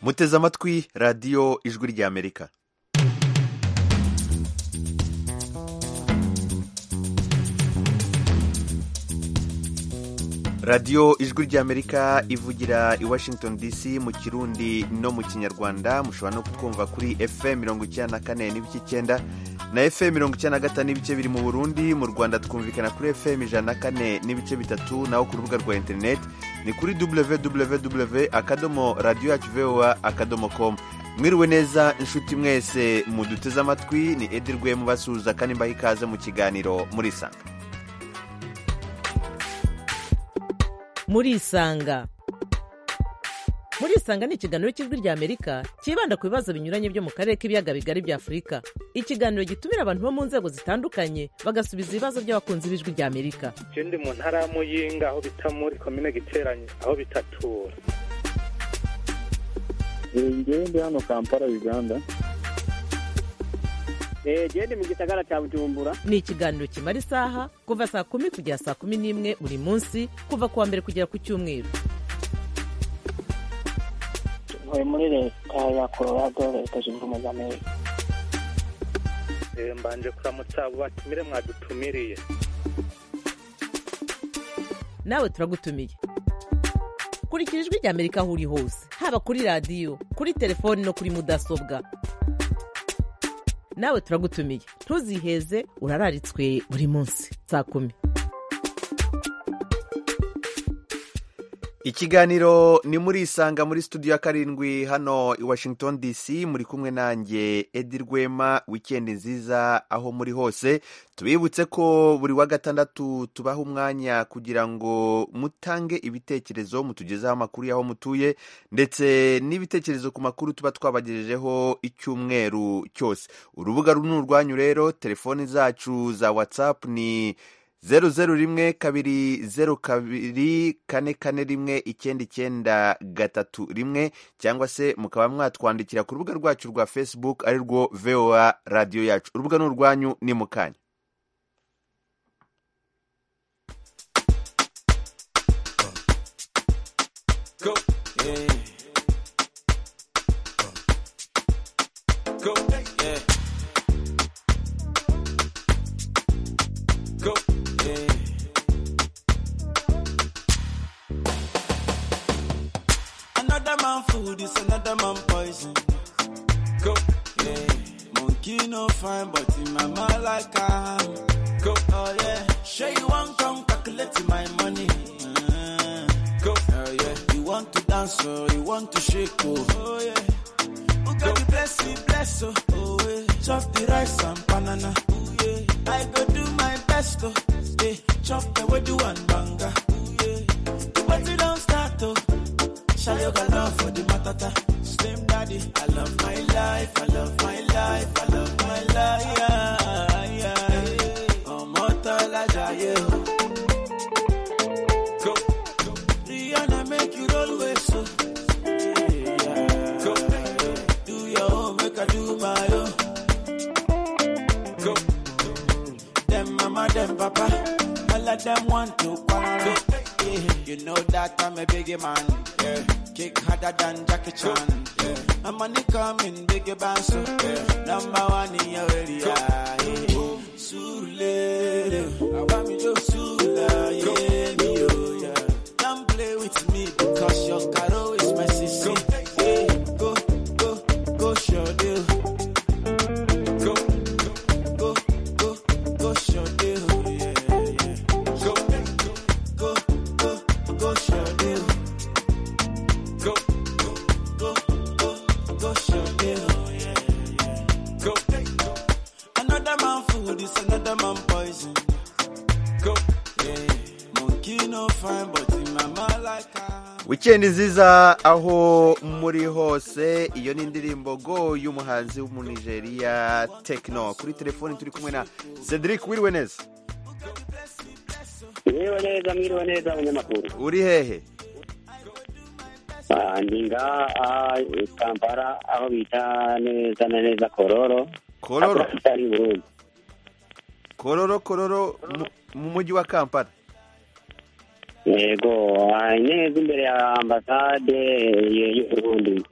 muteze amatwi radiyo ijwi ry'amerika radiyo ijwi ry'amerika ivugira i washington dc mu kirundi no mu kinyarwanda mushobora no kutwumva kuri fm mirongo icyenda na kane n'ibice icyenda na fm mirongo icyenda na gatanu n'ibice biri mu burundi mu rwanda twumvikana kuri fm ijana na kane n'ibice bitatu naho ku rubuga rwa interineti ni kuri www akadomo radiyo yacu voa akadomo com mwiriwe neza inshuti mwese muduteze amatwi ni edi rwemu basuhuza kandi mbaha ikaze mu kiganiro murisanga murisanga murisanga ni ikiganiro cy'ijwi rya amerika cyibanda ku bibazo binyuranye byo mu karere k'ibiyaga bigari bya afurika ikiganiro gitumira abantu bo mu nzego zitandukanye bagasubiza ibibazo by'abakunzi b'ijwi rya amerika je ndi mu ntara ya muyinga aho bita muri komine giteranye aho bitatura njyewe ndi hano kampala uganda jewe ndi mu gisagara ca bujumbura ni ikiganiro kimara isaha kuva saa kumi kugera saa kumi n'imwe buri munsi kuva ku wa mbere kugera ku cyumweru ntuye muri leta ya colorado leta zunze ubumwe za amerika Eh, mbanje kuramutsa abo batumire mwadutumiriye nawe turagutumiye kurikira ijwi rya amerika aho uri hose haba kuri radiyo kuri telefoni no kuri mudasobwa nawe turagutumiye ntuziheze urararitswe buri munsi saa kumi ikiganiro ni murisanga muri studio ya karindwi hano i washington dc muri kumwe nanjye edi rwema wikendi nziza aho muri hose tubibutse ko buri wa gatandatu tubaha umwanya kugira ngo mutange ibitekerezo mutugezeho amakuru y'aho mutuye ndetse n'ibitekerezo ku makuru tuba twabagejejeho icyumweru cyose urubuga ni urwanyu rero telefoni zacu za whatsapp ni zeru zeru rimwe kabiri zeru kabiri kane kane rimwe icyenda icyenda gatatu rimwe cyangwa se mukaba mwatwandikira ku rubuga rwacu rwa facebook ari rwo voa radiyo yacu urubuga ni urwanyu ni mu kanya Another man food is another man poison. Go, yeah. Monkey no fine, but in my mind like I am. Go, oh yeah. Sure you want come calculate my money. Go, oh yeah. You want to dance, oh, you want to shake, oh, oh yeah. Oh God, you bless me, bless, oh, oh yeah. Chop the rice and banana, oh yeah. I go do my best, oh, yeah. Chop the way do and banga, oh yeah. But you don't start, oh. Shall you got love for the matata? Slim daddy, I love my life, I love my life, I love my life. Yeah, yeah. Oh, Motala Jaye. Go, go. Rihanna make you roll with so. Yeah. Go, do your own, make I do my own. Go, them mama, them papa. All of them want to quarrel. Yeah. You know that I'm a biggie man. Yeah. Kick harder than Jackie Chan. Yeah. My money coming, biggie bounce. Yeah. Number one in your area. Yeah. Sule, I want me to Sula, yeah, me, oh, yeah. Don't play with me because your caro is my sister. Yeah. Go, go, go, show deal. Go, go, go, go, show deal. Yeah, yeah. Go, go, go, go, show deal. Go, go, go, go, go, show deal. Yeah, yeah. Go, go. Another man food is another man poison. Go, yeah. Monkey no fine, but in my mind like I. wikendi nziza aho muri hose iyo ni indirimbo go y'umuhanzi w'umunigeriya tekino kuri telefoni turi kumwe na cedric wiriwe neza yewe neza mwiriwe neza abanyamakuru uri hehe Ah, ndi ngaha i kampala aho bita neza na neza kororo kororo Ako kitari burundi kororo kororo mu- mu mujyi wa kampala yego ah, neza imbere ya ambasade y'uburundi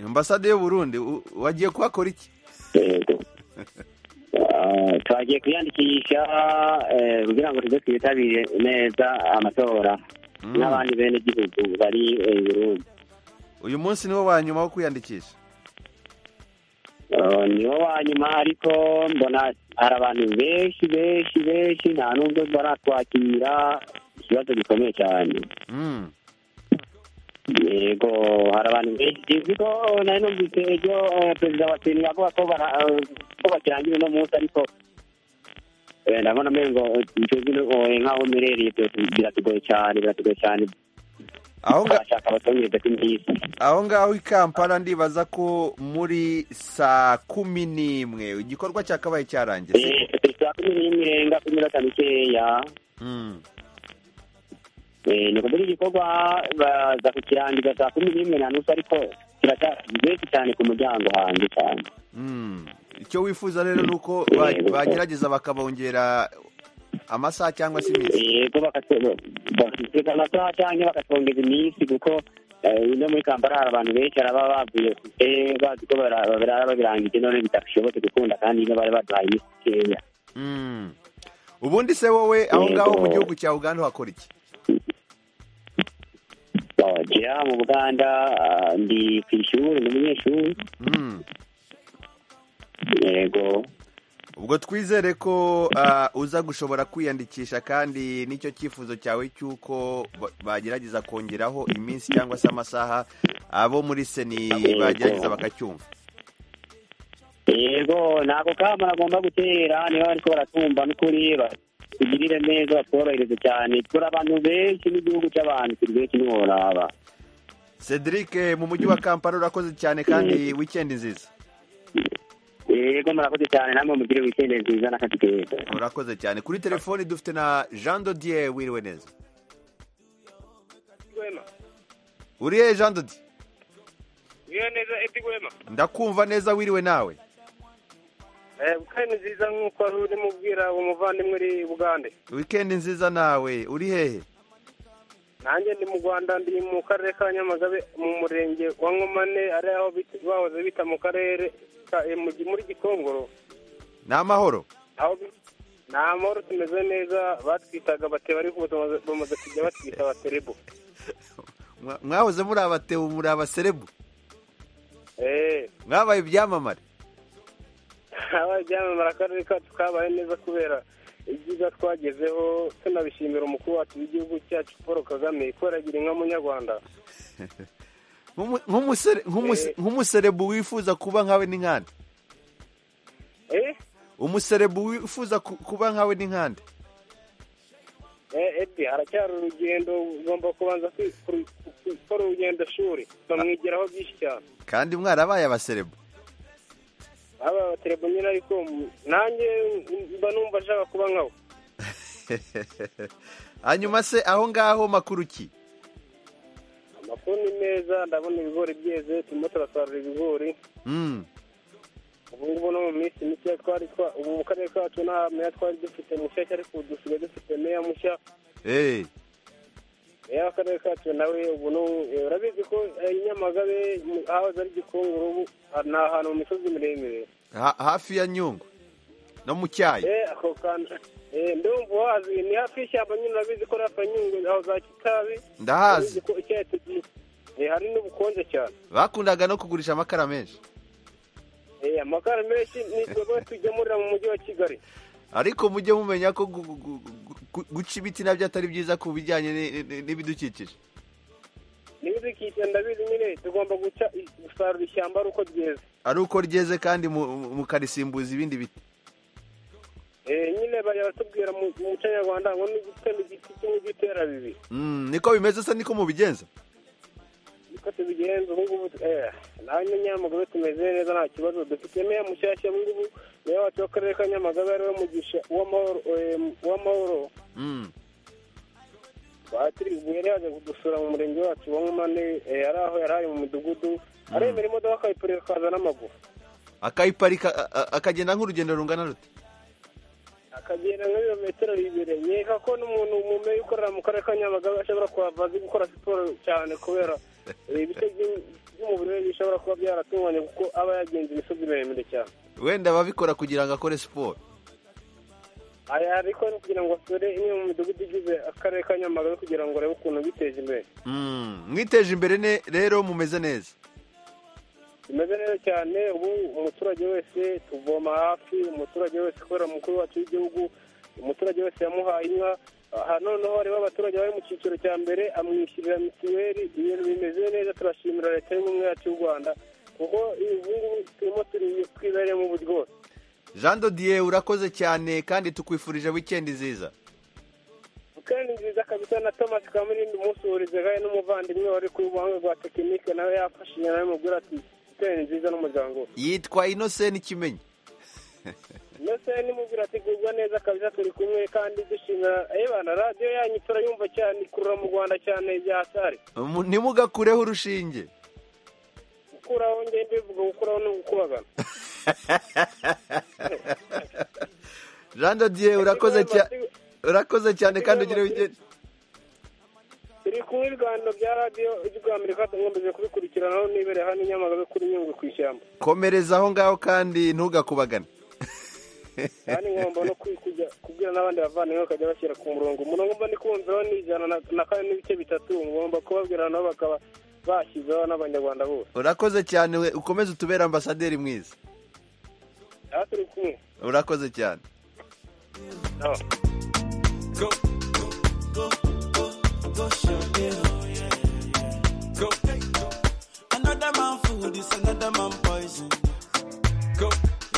ambasade y'uburundi u- wagiye kuhakora iki yego Ah, twagiye kwiyandikisha eh, kugira ngo tuze twitabire neza amatora Mm. n'abandi bene gihugu bari eh, i burundi uyu munsi niwo wa nyuma wo kwiyandikisha Ah, niwo wa nyuma ariko mbona hari abantu benshi benshi benshi nta n'ubwo baratwakira ikibazo gikomeye cyane Mm. yego hari abantu benshi uzi ko nari numvise ejo eh, perezida wa seni avuga ko bara- eh, ko bakirangira uno munsi ariko eh, ndabona umengo twebwe eh, nk'aho merereye biratugoye cyane biratugoye cyane aho nga bashaka abatonyereza kw'iminsi aho ngaho i kampala ndibaza ko muri saa kumi n'imwe igikorwa cyakabaye cyarangiye siko? saa kumi n'imwe irenga kumi n'atanu ikeya Mm. Eh, ni ukuvuga igikorwa baza kukirangiza saa kumi n'imwe na nusu ariko kiracyari benshi cyane ku muryango hanze cyane Mm. icyo wifuza rero ni uko ba- bagerageza bakabongera amasaha cyangwa se iminsi yego bakatweka amasaha cyangwa bakatwongeza iminsi kuko eh, no muri kampala hari abantu benshi araba bavuye kure bazi ko bara- barara babirangije none bidashobotse gukunda kandi niyo bari baduhaye iminsi mikeya Mm. ubundi se wowe aho ngaho mu Yego. gihugu cya uganda uhakora iki bagera mu buganda ah, ndi ku ishuri ni umunyeshuri Mm. yego ubwo twizere ko ah, uza gushobora kwiyandikisha kandi nicyo cyifuzo cyawe cy'uko ba- bagerageza kongeraho iminsi cyangwa se amasaha abo muri seni bagerageza bakacyumva yego ntabwo kama agomba gutera niba ariko baratumva n'ukuri tugirire neza batworohereze cyane turi abantu benshi n'igihugu cy'abantu turi benshi ntiworaba Cedric mu mujyi wa Kampala urakoze cyane kandi weekend nziza yego murakoze cyane namwe mugire wikende nziza n'akazi keza urakoze cyane kuri telefoni dufite na Jean Dodier wiriwe neza Rwema uriye Jean Dodier wiyo neza Edi Rwema ndakumva neza wiriwe nawe kuko ni nziza nk'uko wari urimo ubwira uwo muvandimwe uri i Bugande weekend nziza nawe uri hehe nanjye ndi mu Rwanda ndi mu karere ka Nyamagabe mu murenge wa Nkomane ari aho bit- bahoze bita mu karere ka eh, mu gi- muri Gikongoro ni amahoro aho bi- ni amahoro tumeze neza batwitaga bateba ariko ubu bamaze- bamaze kujya batwita abaterebo Mwa- mwahoze muri abatebu muri abaserebu eee mwabaye ibyamamare abaye ibyamamara akarere kacu kabaye neza kubera ibyiza twagezeho tunabishimira umukuru wacu w'igihugu cyacu paul kagame kubera agira inka munyarwanda Nk'umu- nk'umusere- nk'umuse- Eh. nk'umuserebu wifuza kuba nkawe n'inkande eee umuserebu wifuza ku- kuba nkawe n'inkande edi haracyari urugendo ugomba kubanza kwi- kuri- gukora urugendo shuri bamwigiraho byinshi cyane kandi mwarabaye abaserebu aba abaterebo nyine ariko mu- nanjye mba numva ashaka kuba nkawe hanyuma se aho ngaho makuru ki amakuru ni meza ndabona ibigori byeze turimo turasarura ibigori Mm. ubu ngubu no mu minsi mike twari twa- ubu mu karere kacu nta meya twari dufite mushyashya ariko ubu dusigaye dufite meya mushya Eh. meya w'akarere kacu nawe ubu ni ubu. Eh, urabizi ko eh, i nyamagabe mu- ahahoze ari gikongoro ubu ah, ni ahantu mu misozi miremire Ha- hafi ya nyungwe no mu cyayi eh ako kantu eh ndumva wazi ni hafi y'ishyamba nyine urabizi ko rafa nyungwe aho za kitabi ndahazi urabizi ko icyayi tugiye eh, hari n'ubukonje cyane bakundaga no kugurisha amakara menshi eh amakara menshi ni twebwe tujyamurira mu mujyi wa kigali ariko mujye mumenya ko gu- gu- gu- gu- guca ibiti nabyo atari byiza ku bijyanye ni- ni- n'ibidukikije n'ibidukikije ndabizi nyine tugomba guca i- gusarura ishyamba ari uko ryeze ari uko ryeze kandi mu- mu- mukarisimbuza ibindi biti Eh, nyine bajya batubwira mu mu muco nyarwanda ngo nigutema igiti kimwe ujye utera bibiri Mm, niko bimeze se niko mubigenza niko tubigenza ubu ngubu eh, nawe nyine nyamagabe tumeze neza nta kibazo dufite meya mushyashya ubu ngubu meya wacu w'akarere ka nyamagabe ariwe mugisha uw'amahoro eh, uw'amahoro Mm. batiriwe yari yaje kudusura mu murenge wacu wa nkomane eh, ari aho yari ari mu midugudu aremera imodoka akayipurira akaza n'amaguru akayiparika a- a- akagenda nk'urugendo rungana rute akagenda nka birometero bibiri nkeka ko n'umuntu mu meya ukorera mu karere ka nyamagabe ashobora kuhava azi gukora siporo cyane kubera ibice by'umubiri we bishobora kuba byaratunganye kuko aba yagenze imisozi miremire cyane wenda ababikora kugira ngo akore siporo aya ariko ni kugira ngo asure imwe mu midugudu igize akarere ka nyamagabe kugira ngo arebe ukuntu biteje imbere Mm, mwiteje imbere ne- rero mumeze neza bimeze neza cyane ubu umuturage wese tuvoma hafi umuturage wese kubera umukuru wacu w'igihugu umuturage wese yamuhaye inka aha noneho hariho abaturage bari mu cyiciro cya mbere amwishyurira mituweli ibintu bimeze neza turashimira leta y'ubumwe yacu y'u rwanda kuko ubu ngubu turimo turi twibereyemo ubu rwose jean dodier urakoze cyane kandi tukwifurije wikendi nziza kandi nziza kabisa na thomas kamurindi umusuhuriza gahe n'umuvandimwe wari ku rubanza rwa tekinike nawe yafashije nawe mubwira ati teni nziza n'umuryango we." yitwa inoseni kimenyi mbese nimubwira ati gubwa neza kabisa turi kumwe kandi dushimira ebana radiyo yanyu turayumva cyane ikurura mu rwanda cyane bya sare Mu- ntimugakureho urushinge gukuraho ngende bivuga gukuraho ni ukubagana jean dodier urakoze cyane urakoze cyane kandi ugire wikendi turi kumwe ibiganiro bya radiyo ry'urw'amerika tugombeje kubikurikiranaho nibereye hano i nyamagabe kuri nyungwe ku ishyamba komereza aho ngaho kandi ntugakubagane kandi ngomba no kwi- kujya kubwira n'abandi bavandimwe bakajya bashyira ku murongo umurongo mba ndi kumviraho ni ijana na- na kane n'ibice bitatu ngomba kubabwira nabo bakaba bashyizeho n'abanyarwanda bose urakoze cyane we ukomeze utubere ambasaderi mwiza aha turi kumwe urakoze cyane nabo Go, go, go, go, go, show it, oh yeah, yeah. Go, hey, go. Another man food is another man poison. Go,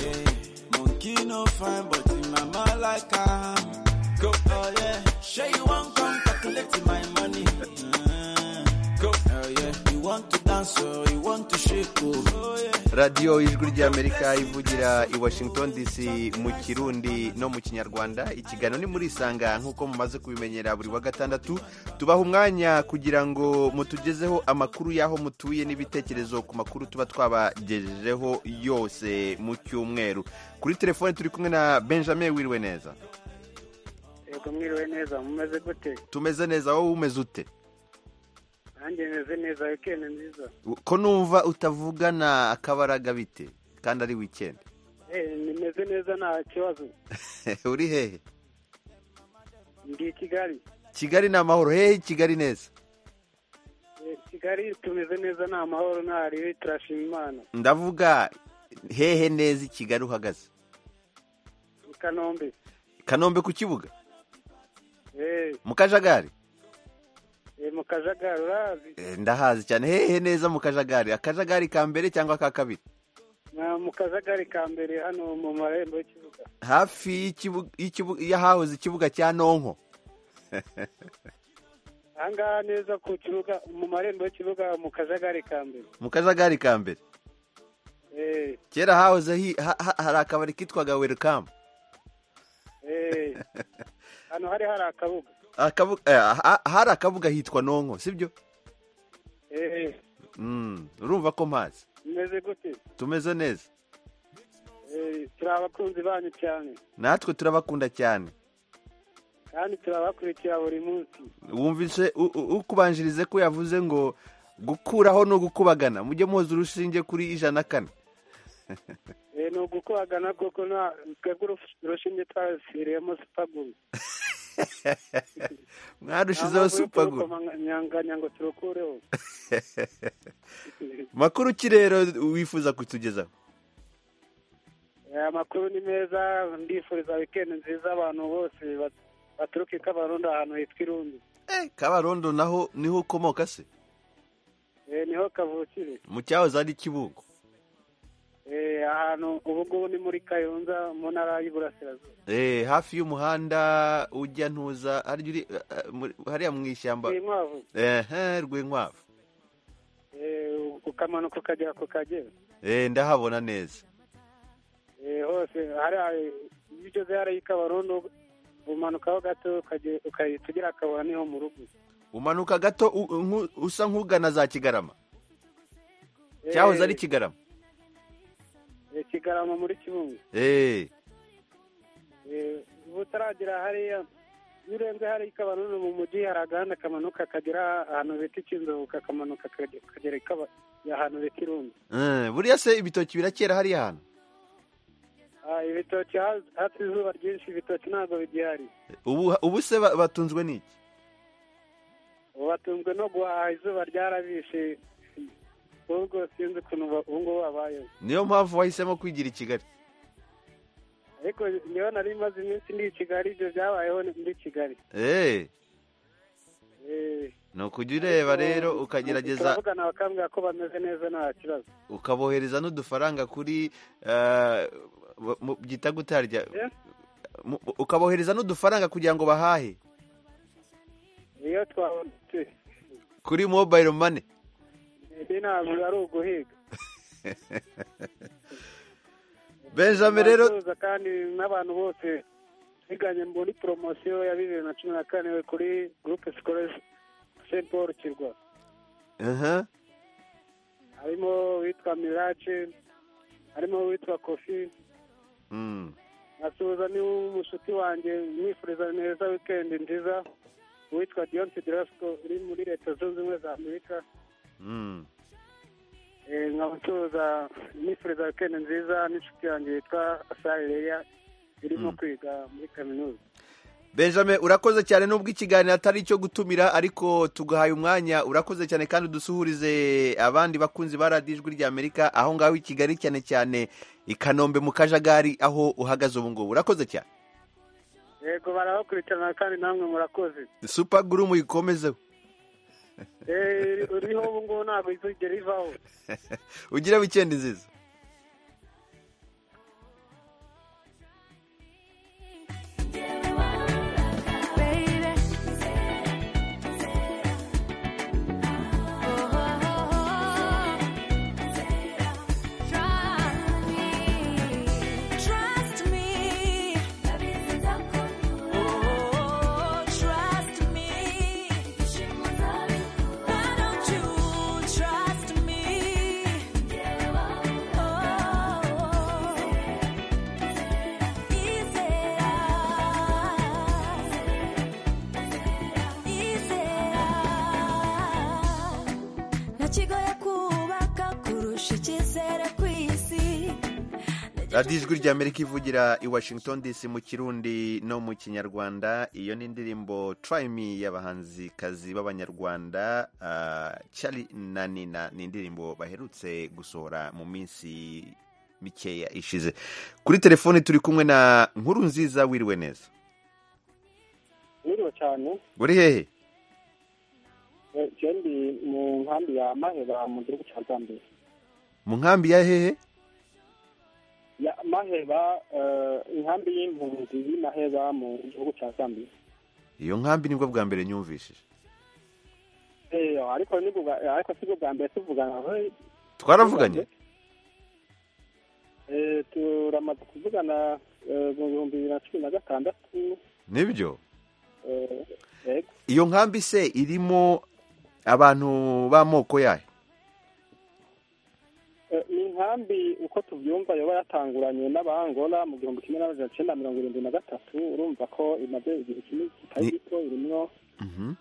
yeah. Monkey no fine, but in my mind like I am. Go, oh yeah. Sure you want come calculate my money. Mm. Go, oh yeah. You want to dance, oh, you want to shake, oh, oh yeah. radiyo ijwi ry'amerika ivugira i washington dc mu kirundi no mu kinyarwanda ikiganiro ni muri isanga nk'uko mumaze kubimenyera buri wa gatandatu tubaha umwanya kugira ngo mutugezeho amakuru y'aho mutuye n'ibitekerezo ku makuru tuba twabagejejeho yose mu cyumweru kuri telefone turi kumwe na benjamin wiriwe neza yego mwiriwe neza mumeze gute tumeze neza wowe umeze ute nanjye meze neza wikendi nziza ko numva utavugana akabaraga bite kandi ari wikendi nimeze neza nta kibazo uri hehe ndi i kigali kigali ni amahoro hehe kigali neza Eh, kigali tumeze neza nta mahoro nta ribi turashima imana ndavuga hehe neza i kigali uhagaze i kanombe kanombe ku kibuga Eh, mu kajagari eh, mu kajagari urazi Eh, ndahazi cyane hehe neza mu kajagari akajagari ka mbere cyangwa ka kabiri Na mu kajagari ka mbere hano mu marembo y'ikibuga hafi y'ikibu- y'ikibu- y'ahahoze ikibuga cya nonko ahangaha neza ku kibuga mu marembo y'ikibuga mu kajagari ka mbere mu kajagari ka mbere Eh, kera hahoze hi- ha- ha- hari akabari kitwaga werikamu eh. hano hari hari akabuga Akabu- eh, ha- hari akabuga hitwa nonko sibyo Eh, Mm, urumva ko mpazi mumeze gute tumeze neza Eh, turi abakunzi banyu cyane natwe turabakunda cyane kandi turabakurikira buri munsi wumvise u- u- ukubanjirize ko yavuze ngo gukuraho ni ugukubagana mujye muhoza urushinge kuri ijana kane Eh, ni ugukubagana koko nta twebwe urus- urushinge twaruviriyemo sipaguru mwarushizeho supaguru nyanganya ngo turukureho makuru ki rero wifuza kutugezaho Eh, amakuru ni meza ndifuriza wikendi nziza abantu bose bat- baturuka i kabarundo ahantu hitwa irundi Eh, kabarondo naho niho ukomoka se Eh, niho kavukire mu cyahoze ari kibugo Eh, ahantu ubu ngubu ni muri kayonza mu ntara y'iburasirazuba Eh, hafi y'umuhanda ujya ntuza harya uri, eh, eh, muri- hariya mu ishyamba inkwavu ehe rw'inkwavu Eh, ukamanuka ukagera ku kagera Eh, ndahabona neza Eh, hose hari iyo ugeze hariya i kabarundo umanukaho gato ukage- ukahita ugera akabura niho mu rugo umanuka gato u- nku- usa nk'ugana za kigarama cyahoze ari kigarama Eh, kigarama muri kibungo Eh. Eh, ubu utaragera hariya iyo urenze hariya ikabanunu mu mujyi hari agahanda kamanuka kagera ahantu bita ikinzoka kamanuka kagera ikaba ahantu bita irundi Eh, buriya se ibitoki birakera hariya hantu Ah, ibitoki ha- hatse izuba ryinshi ibitoki ntabwo bigihari ubu ubu se ba- batunzwe n'iki ubu batunzwe no guhaha izuba ryarabishe ahubwo sinzi ukuntu ba- ubu ngubu babayeho niyo mpamvu wahisemo kwigira i kigali ariko njyewe nari maze iminsi ndi i kigali ibyo byabayeho ndi i kigali eee Eh, ni ukujya ureba rero ukagerageza turavugana bakambwira ko bameze neza nta kibazo ukabohereza n'udufaranga kuri eh, mu- mu- byita gutarya Eh? Mu- ukabohereza n'udufaranga kugira ngo bahahe iyo twabonetse kuri mobayiro mani indi ntabwo ari uguhiga benjamin rero Abacuruza kandi n'abantu bose biganye muri poromosiyo ya bibiri na cumi na kane kuri gurupe sikoresi senti paul kirwa Aha. harimo uwitwa mirace harimo uwitwa kofi Mm. asuhuza n'umushuti wanjye mwifuriza neza wikendi nziza uwitwa diyonsi dirasiko uri muri leta zunze ubumwe za amerika Mm. Eh, nkaba nsuhuza nifuriza wikendi nziza n'inshuti yanjye yitwa asari leya irimo Mm. kwiga muri kaminuza benjamin urakoze cyane nubwo ikiganiro atari icyo gutumira ariko tugahaye umwanya urakoze cyane kandi udusuhurize abandi bakunzi ba radiyo ijwi ry'amerika aho ngaho i kigali cyane cyane i kanombe mu kajagari aho uhagaze ubu ngubu urakoze cyane yego barabakurikirana kandi namwe murakoze supa guru muyikomezeho Eh, uriho ubu ngubu ntabwo izigera ivaho ugire wikendi nziza Trust me. Oh, trust me. Why don't you trust me? Oh, nakigoye kubaka kurusha icyizere ku isi radiyo ijwi ry'amerika ivugira i washington dc mu kirundi no mu kinyarwanda iyo ni indirimbo turayimi y'abahanzikazi b'abanyarwanda ah, cyari na nina ni indirimbo baherutse gusohora mu minsi mikeya ishize kuri telefoni turi kumwe na nkuru nziza wiriwe neza Niriwe cyane uri hehe eh, jewe ndi mu nkambi ya Maheba mu gihugu cya Zambia mu nkambi ya hehe ya Maheba eh, inkambi y'impunzi y'i Maheba mu gihugu cya Zambia iyo nkambi nibwo bwa mbere nyumvishije Eh, ariko ni bwa ariko si bwa mbere tuvugana eh, twaravuganye eh, turamaze kuvugana eh, mu bihumbi bibiri na cumi na gatandatu nibyo eh, yego iyo nkambi se irimo abantu b'amoko yayo Eh, ni inkambi uko tubyumva yoba yatanguranye n'abangola mu gihumbi kimwe n'amajana icyenda mirongo irindwi na gatatu urumva ko imaze igihe kinini kitari Ni- gito irimwo Mhm.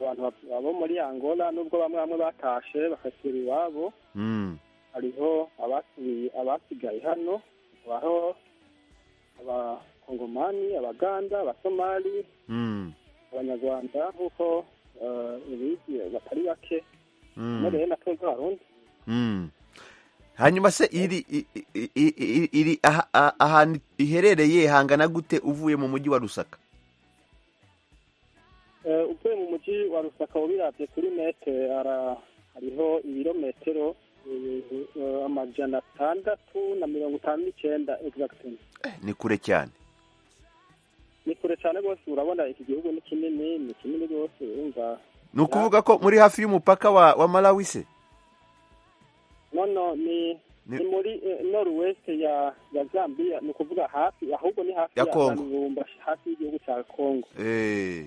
abantu ba- bo muri angola nubwo bamwe bamwe batashe bakasura iwabo Mm. hariho abasubiye abasigaye hano habaho abakongomani abaganda abasomali Mm. abanyarwanda nk'uko eh, ubizi batari bake Mm. muri rero natwe nk'abarundi Mm. hanyuma se iri i- i- i- i- iri aha- aha- ahantu iherereye hangana gute uvuye mu mujyi wa rusaka Eh, uvuye mu mujyi wa rusaka ubirabye kuri mete ara- hariho ibirometero eh, eh, amajana atandatu na mirongo itanu n'icyenda egisagitini ni kure cyane ni kure cyane rwose urabona iki gihugu ni kinini ni kinini rwose urumva ni ukuvuga ko muri hafi y'umupaka wa, wa malawi se nono ni Ni- ni muri noruwesite ya ya zambia ni ukuvuga hafi ahubwo ni hafi Ya Congo. Lubumbashi, hafi y'igihugu cya kongo Eh.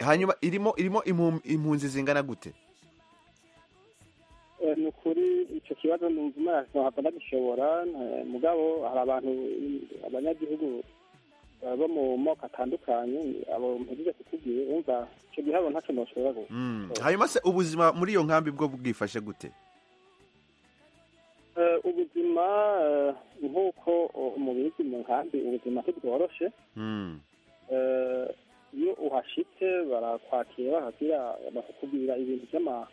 hanyuma irimo irimo impu- impunzi zingana gute Eh, ni ukuri icyo kibazo numva imana ntabwo ndagishobora eh, mugabo hari abantu abanyagihugu baba bo mu moko atandukanye abo mpugize kutubwiye wumva icyo gihe abo ntacyo nashobora gukora Mm. hanyuma se ubuzima muri iyo nkambi bwo bwifashe gute Eh, ubuzima eh, nk'uko eh, mubizi mu nkambi ubuzima ntibworoshe Mm. Eh, iyo uhashitse barakwakira hasiga bakakubwira ibintu by'ama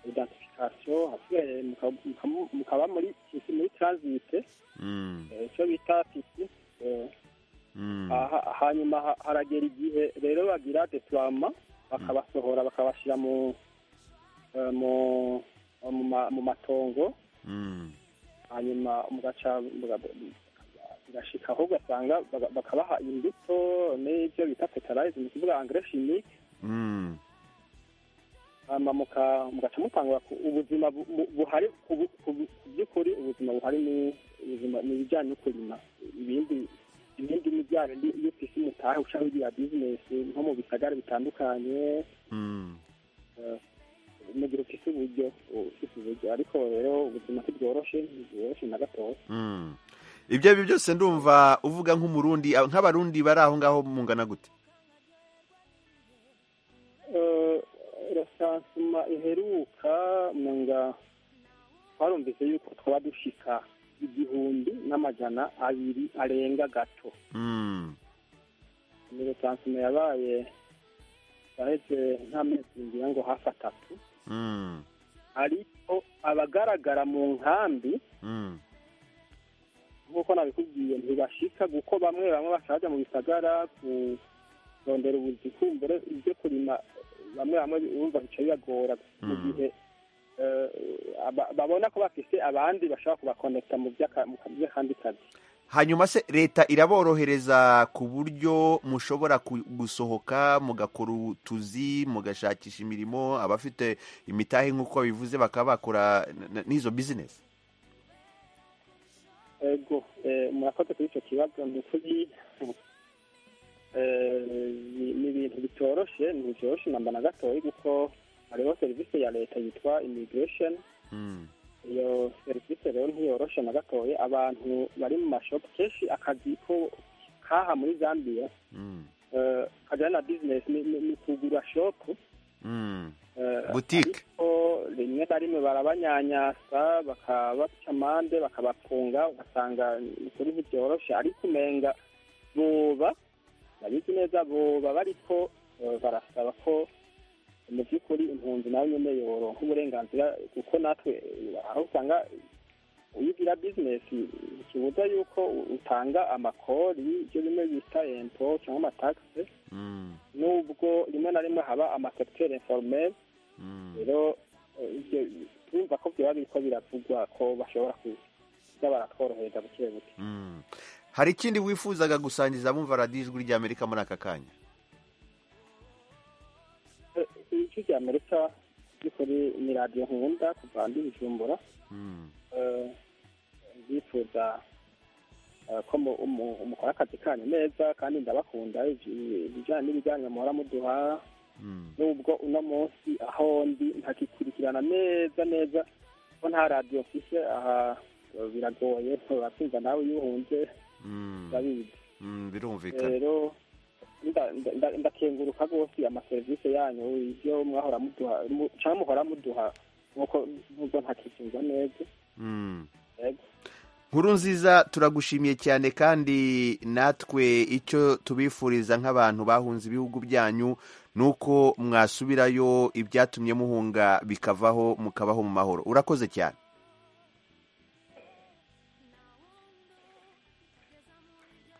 identification hasigaye muka- muka- mukaba muri tisi muri transit Mm. eh, icyo bita tisi eh, Mm. aha- hanyuma ha- haragera igihe rero bagira deployema bakabasohora bakabashyira mu eh, mu- mu ma- mu matongo Mm. hanyuma mugaca bigashika aho ugasanga baga- bakabaha imbuto n'ibyo bita fertilize ni ukuvuga engrais chimique Mm. hanyuma muka- mugaca mutangura ku- ubuzima bu- bu- buhari ku bu- ku bu- ku by'ukuri ubuzima buhari ni ubuzima ni ibijyanye no kurima ibindi ibindi ni bya bindi iyo ku isi mutahe ushaka kugira bizinesi nko mu bisagara bitandukanye Mm. mu gihe ufise uburyo ufise uburyo ariko rero ubuzima ntibworoshe ntibworoshe na gatoya Mm. ibyo ari byo byose ndumva uvuga nk'umurundi ah, nk'abarundi bari aho ngaho mungana gute Eh, rasansuma iheruka mwenga twarumvise yuko twaba dushika igihumbi n'amajana abiri arenga gato Mm. ni rasansuma yabaye yaheze nk'amezi ngira ngo hafi atatu Mm. ariko abagaragara mu nkambi Mm. nk'uko nabikubwiye ntibashika kuko bamwe bamwe bashaka mu bisagara kurondera ubuzikumbure ibyo kurima bamwe bamwe bumva bica bibagora mu Mm. gihe eh, aba- babona ko bafise abandi bashobora kubakonekita mu by'aka- mu ka- by'akandi kazi hanyuma se leta iraborohereza ku buryo mushobora ku- gusohoka mugakora utuzi mugashakisha imirimo abafite imitahe nk'uko bivuze bakaba bakora n- n- n'izo bizinesi ego eh, murakoze kuri icyo kibazo ni ukuri eh, ni- ni ibintu bitoroshe ntibitoroshe namba na gatoya kuko hariho serivisi ya leta yitwa immigration Mm. iyo serivisi rero ntiyoroshe na gatoya abantu bari mu mashopu kenshi akazi ko kaha muri zambia Mm. eh, kajyana na bizinesi ni- ni ni kugura shopu Mm. eh, butike ariko rimwe na rimwe barabanyanyasa bakabaca amande bakabafunga ugasanga ni ukuri ntibyoroshe ariko umenga boba nabizi neza boba bariko eh, barasaba ko mu by'ukuri impunzi nawe nyine yoronka uburenganzira kuko natwe eh, aho usanga iyo ugira bizinesi ntikibuza yuko utanga amakori ibyo bimwe bita empo cyangwa amatagisi Mm. nubwo rimwe na rimwe haba amasekiteri informeri Mm. rero eh, ibyo- turumva ko byaba biriko biravugwa ko bashobora kuza baratworohereza buke buke Mm. hari ikindi wifuzaga gusangiza abumva radiyo ijwi ry'amerika muri aka kanya ijwi rya amerika by'ukuri ni radiyo nkunda kuva ndi bujumbura Mm. Eh, ndifuza eh, ko mu- mu- mukora akazi kanyu neza kandi ndabakunda ij- ibijyanye n'ibijyanye muhora muduha Mm. nubwo uno munsi aho ndi ntakikurikirana neza neza ko nta radiyo mfise aha eh, biragoye uratumva nawe iyo uhunze Mm. urabizi Mm. birumvikana rero nda- nda- nda- ndakenguruka rwose amaserivisi yanyu ibyo mwahora muduha mu- canke muhora muduha nk'uko nubwo ntakitunga neza Mm. yego nkuru nziza turagushimiye cyane kandi natwe icyo tubifuriza nk'abantu bahunze ibihugu byanyu ni uko mwasubirayo ibyatumye muhunga bikavaho mukabaho mu mahoro urakoze cyane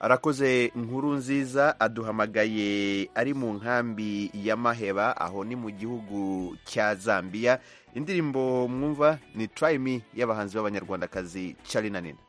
arakoze nkuru nziza aduhamagaye ari mu nkambi ya maheba aho ni mu gihugu cya zambia indirimbo mwumva ni turayimi y'abahanzi b'abanyarwandakazi cari na nina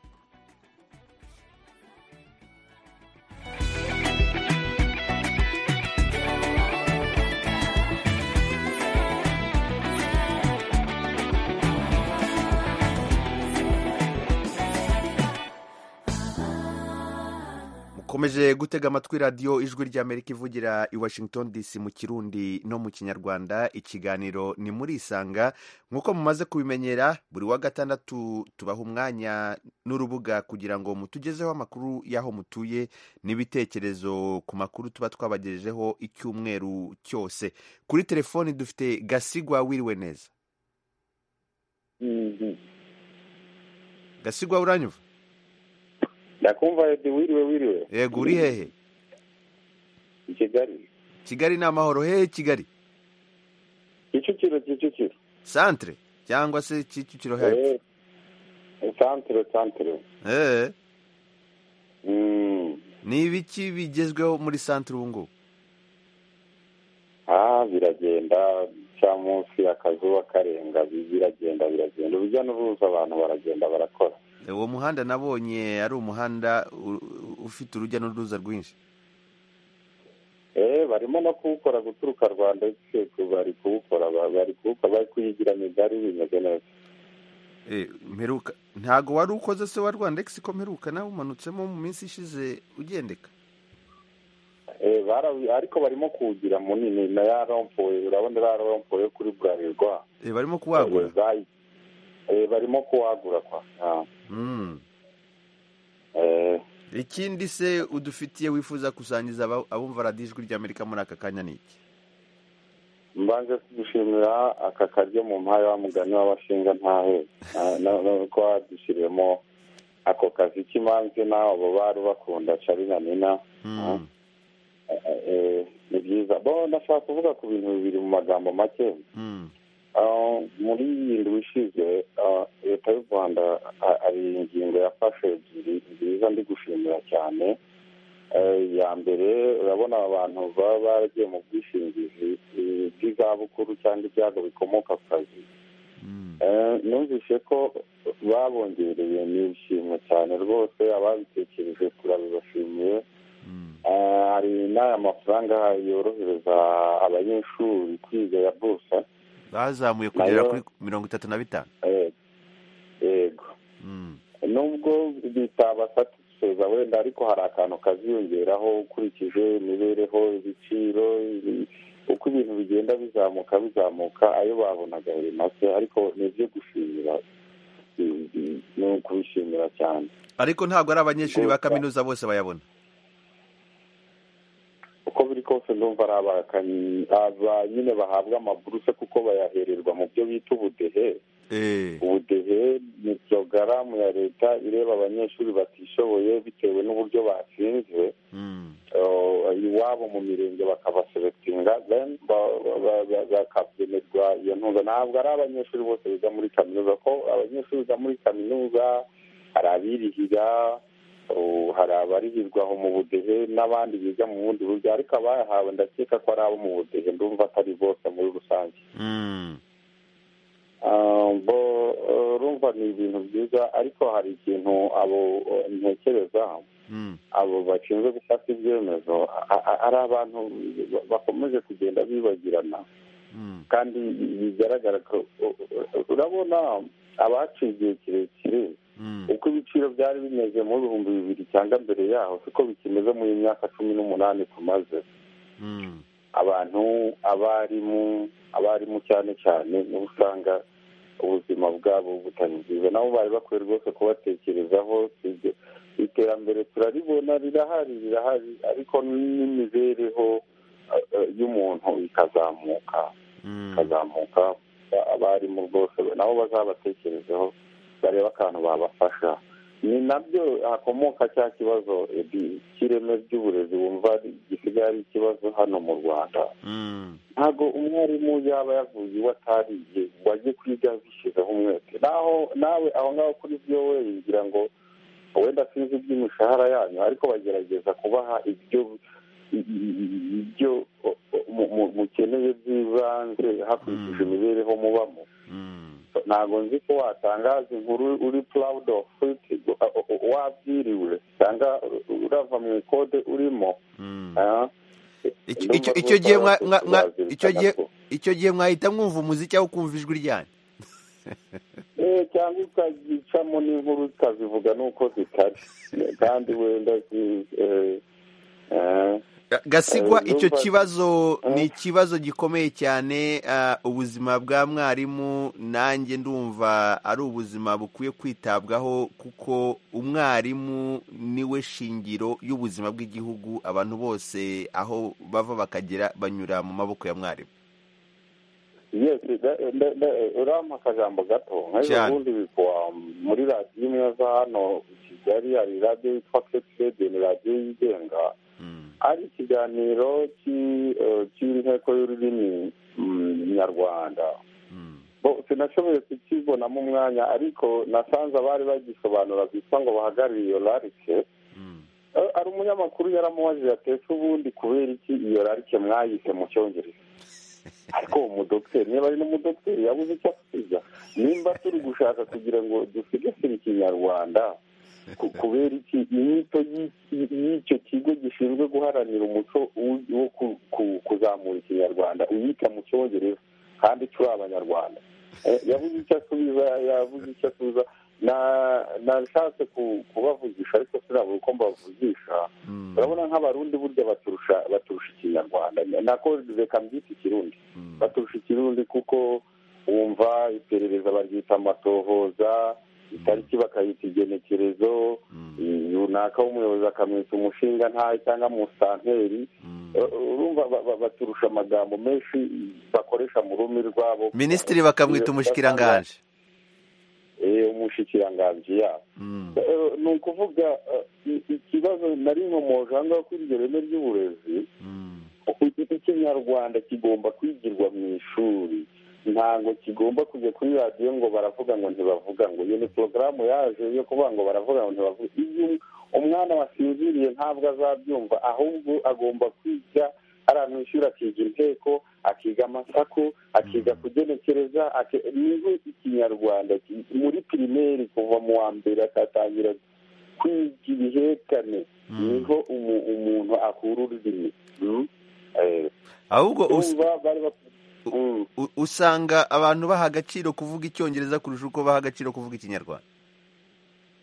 mukomeze ukomeje gutega amatwi radiyo ijwi ry'amerika ivugira i washington dc mu kirundi no mu kinyarwanda ikiganiro ni muri isanga nk'uko mumaze kubimenyera buri wa gatandatu tubaha umwanya n'urubuga kugira ngo mutugezeho amakuru y'aho mutuye n'ibitekerezo ku makuru tuba twabagejejeho icyumweru cyose kuri telefoni dufite gasigwa wiriwe neza gasigwa uranyumva ndakumva edi wiriwe wiriwe yego uri hehe i kigali kigali ni amahoro hehe kigali kicukiro kicukiro santere cyangwa se kicukiro hepfo Eh, santere santere eee Mm. ni ibiki bigezweho muri santere ubu ngubu ah biragenda cya munsi akazuba karenga bi- biragenda biragenda urujya n'uruza abantu baragenda barakora uwo muhanda nabonye ari umuhanda u- u- ufite urujya n'uruza rwinshi eh barimo no kuwukora guturuka rwanda ndetse ku- bari kuwukora ba- bari kuwukora bari kuyigira migari bimeze neza Eh, mperuka ntago wari ukoze se wa rwanda egisi ko mperuka nawe umanutsemo mu minsi ishize ugendeka Eh, barawi- ariko barimo kuwugira munini na ya rompuwe urabona iriya rompuwe yo kuri burarirwa Eh, barimo kuwagura Eh, bayi- eh, barimo kuwagura kwa Ah. Mm. Eh, ikindi se udufitiye wifuza kusangiza aba- abumva radiyo ijwi ry'amerika muri aka kanya ni iki mbanje kudushimira aka karyo mu mpaye wa mugani w'abashinga ntahe Na- na- na- ko wadushyiriyemo ako kazi k'imanza nawe abo bari bakunda carina nina Mm. Eh, ni byiza bo ndashaka kuvuga ku bintu bibiri mu magambo make Mm. Ah, muri iyi ndwi ishize ah, leta y'u rwanda ah, hari ingingo yafashe ebyiri nziza ndi gushimira cyane Eh, ya mbere urabona abantu baba baragiye mu bwishingizi eh, bw'izabukuru cyangwa ibyago bikomoka ku kazi Mm. Eh, numvise ko babongereye nishimwe cyane rwose ababitekereje turabibashimiye Mm. Eh, hari n'aya mafaranga yorohereza abanyeshuri kwiga ya busa bazamuye kugera Nayo- kuri mirongo itatu na bitanu Eh, yego Mm. nubwo bitabasatisiza wenda ariko hari akantu kaziyongeraho ukurikije imibereho ibiciro ibi- uko ibintu bigenda bizamuka bizamuka ayo babonaga buri make ariko ni ibyo gushimira i- i- ni ukubishimira cyane ariko ntabwo ari abanyeshuri ba Gusa. kaminuza bose bayabona uko biri kose ndumva ari abakanyi- aba nyine bahabwa amaburuse kuko bayahererwa mu byo bita ubudehe Eh. ubudehe ni porogaramu ya leta ireba abanyeshuri batishoboye bitewe n'uburyo batsinze Mm. eh, iwabo mu mirenge bakabaselectinga then ba- ba- ba- ba- bakagenerwa iyo ntuza ntabwo ari abanyeshuri bose biga muri kaminuza ko abanyeshuri biga muri kaminuza hari abirihira oh, hari abarihirwa aho mu budehe n'abandi biga mu bundi buryo ariko abayahawe ndakeka ko ari abo mu budehe ndumva atari bose muri rusange Mm. Ah, bo eh, urumva ni ibintu byiza ariko hari ikintu abo eh, ntekereza Mm. abo bashinzwe gufata ibyemezo a- a- ari abantu ba- bakomeje kugenda bibagirana Mm. kandi bigaragara ko u- u- urabona abaciye igihe kirekire Mm. uko ibiciro byari bimeze mu bihumbi bibiri cyangwa mbere yaho siko bikimeze muri iyi myaka cumi n'umunani tumaze Mm. abantu abarimu abarimu cyane cyane nibo usanga ubuzima bwabo butari bwiza nabo bari bakwiye rwose kubatekerezaho si ibyo. iterambere turaribona rirahari rirahari ariko n'imibereho eh, eh, y'umuntu ikazamuka Mm. ikazamuka Ba- abarimu rwose nabo bazabatekerezeho barebe akantu babafasha ni nabyo hakomoka cya kibazo Eddie, cy'ireme ry'uburezi wumva ari- gisigaye ari ikibazo hano mu rwanda Mm. ntabwo umwarimu yaba yavuye iwe atariye wajye kwiga yabishyizeho umwete naho nawe aho ngaho kuri byo we yigira ngo wenda sinzi iby'imishahara yanyu ariko bagerageza kubaha ibyo i- i- i- ibyo o- o- mu- mu- mukeneye by'ibanze hakurikije Mm. imibereho mubamo Mm. ntabwo nzi ko watangaza inkuru uri proud of it o- o- o- wabyiriwe cyangwa urava mu ikode urimo Mm. ah. Icyo- Ndumva icyo- rwose icyo gihe mwa- abantu mwa- mwa- bazirikana icyo gihe- ko- icyo gihe mwahita mwumva umuziki aho kumva ijwi ryanyu Eh, cyangwa ukagicamo n'inkuru ukazivuga n'uko zitari kandi wenda zi- eh, eh, gasigwa Eh, icyo ndumva- kibazo Eh. ni ikibazo gikomeye cyane ah, ubuzima bwa mwarimu nanjye ndumva ari ubuzima bukwiye kwitabwaho kuko umwarimu niwe shingiro y'ubuzima bw'igihugu abantu bose aho bava bakagera banyura mu maboko ya mwarimu yes da- da- da- urampa akajambo gato nk'ejo Cyane. bundi bikuwa muri radiyo imwe zo hano i kigali hari radiyo yitwa kekisede ni radiyo yigenga Mm. ari ikiganiro cy'i- eh, cy'inteko y'ururimi mm, nyarwanda Mm. bo sinashoboye kukibonamo umwanya ariko nasanze abari bagisobanura bitwa ngo bahagarariye iyo rarike Mm. Eh, ari umunyamakuru yaramubajije ati ese ubundi kubera iki iyo rarike mwayise mu cyongereza ariko uwo mudogiteri niba ari n'umudogiteri yabuze icyo asubiza nimba turi gushaka kugira ngo dusigasire ikinyarwanda ku- kubera iki inyito y'i- y'i- y'icyo kigo gishinzwe guharanira umuco w'u- wo ku- ku- kuzamura ikinyarwanda uyita mu cyongereza kandi turi abanyarwanda Eh, yavuze icyo asubiza yavuze icyo asubiza na- nashatse ku- kubavugisha ariko sinabura uko mbavugisha Mm. urabona nk'abarundi burya baturusha baturusha ikinyarwanda nako reka mbyita ikirundi Mm. baturusha ikirundi kuko wumva iperereza baryita amatohoza itariki bakayita igenekerezo Mm. eh, runaka w'umuyobozi akamwita umushinga ntayo cyangwa musanteri Mm. Eh, urumva ba- ba- baturusha amagambo menshi bakoresha mu rurimi rwabo minisitiri bakamwita umushikiranganje Eh, umushikiranganji yabo Mm. Eh, ni ukuvuga eh, i- ikibazo nari nkomoje aha ngaha kuri iryo reme ry'uburezi Mm. ikinyarwanda kigomba kwigirwa mu ishuri ntabwo kigomba kujya kuri radiyo ngo baravuga ngo ntibavuga ngo iyo ni porogaramu yaje yo kuvuga ngo baravuga ngo ntibavuga iyo umwana wasinziriye ntabwo azabyumva ahubwo agomba kwiga aramwishyura akiga inteko akiga amasaku akiga kugenekereza aki- niho ikinyarwanda ki- muri pirimeri kuva mu wa mbere akatangira kwiga ibihekane Mm. niho umu- umuntu akura ururimi Mm. Eh, ahubwo us- urumva bari bafite Mm. u- usanga abantu baha agaciro kuvuga icyongereza kurusha uko baha agaciro kuvuga ikinyarwanda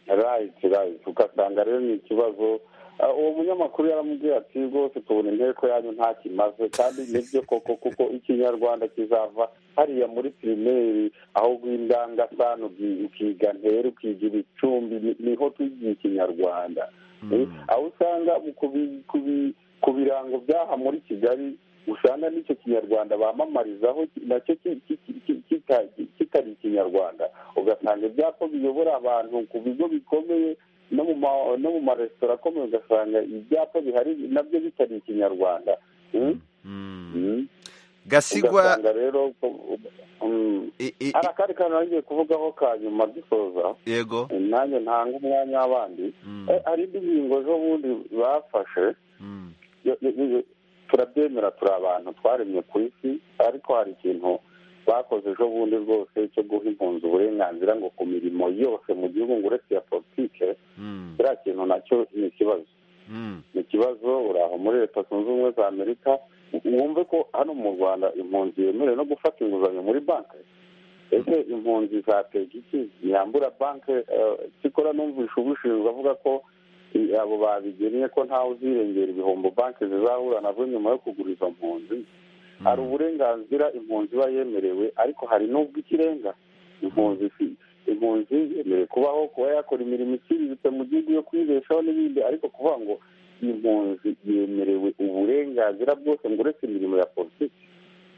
right right ugasanga rero ni ikibazo Ah, uwo munyamakuru yaramubwiye ati rwose tubona inteko yanyu nta kimaze kandi nibyo koko kuko ikinyarwanda kizava hariya muri pirimeri aho bw'indangasano uki- ukiga ntere ukiga ibicumbi ni- niho twigira ikinyarwanda Eh, aho usanga mu kubi- kubi- ku birango by'aha muri kigali usanga n'icyo kinyarwanda bamamarizaho ki- nacyo ki- ki- ki- ki- kita- ki- kitari ikinyarwanda ugasanga ibyapa biyobora abantu ku bigo bikomeye no mu ma- no mu maresitora akomeye ugasanga ibyapa bihari nabyo bitari ikinyarwanda Mm? Mm. Mm. gasigwa ugasanga rero ko- mm. i- i- hari akandi kantu nagiye kuvugaho ka nyuma dusoza yego nanjye ntanga umwanya w'abandi Mm, Eh, hari indi ngingo z'ubundi bafashe mm, yo- yo- yo- turabyemera turi abantu twaremye ku isi ariko hari ikintu bakoze ejo bundi rwose cyo guha impunzi uburenganzira ngo ku mirimo yose mu gihugu ngo uretse iya politike mm, kiriya kintu nacyo ni ikibazo mm, ni ikibazo uri aho muri leta zunze ubumwe za amerika wumve ko hano mu rwanda impunzi yemerewe no gufata inguzanyo muri banki ese impunzi zatega iki ntiyambura banki cyikora numvisha ubushinzwe avuga ko i- abo babigennye ko ntawe uzirengera ibihombo banki zizahura nabwo nyuma yo kugura izo mpunzi hari uburenganzira impunzi iba yemerewe ariko hari n'ubwo ikirenga impunzi si impunzi yemerewe kubaho kuba yakora imirimo iciriritse mu gihugu yo kwibeshaho n'ibindi ariko kuvuga ngo impunzi yemerewe uburenganzira bwose ngo uretse imirimo ya politiki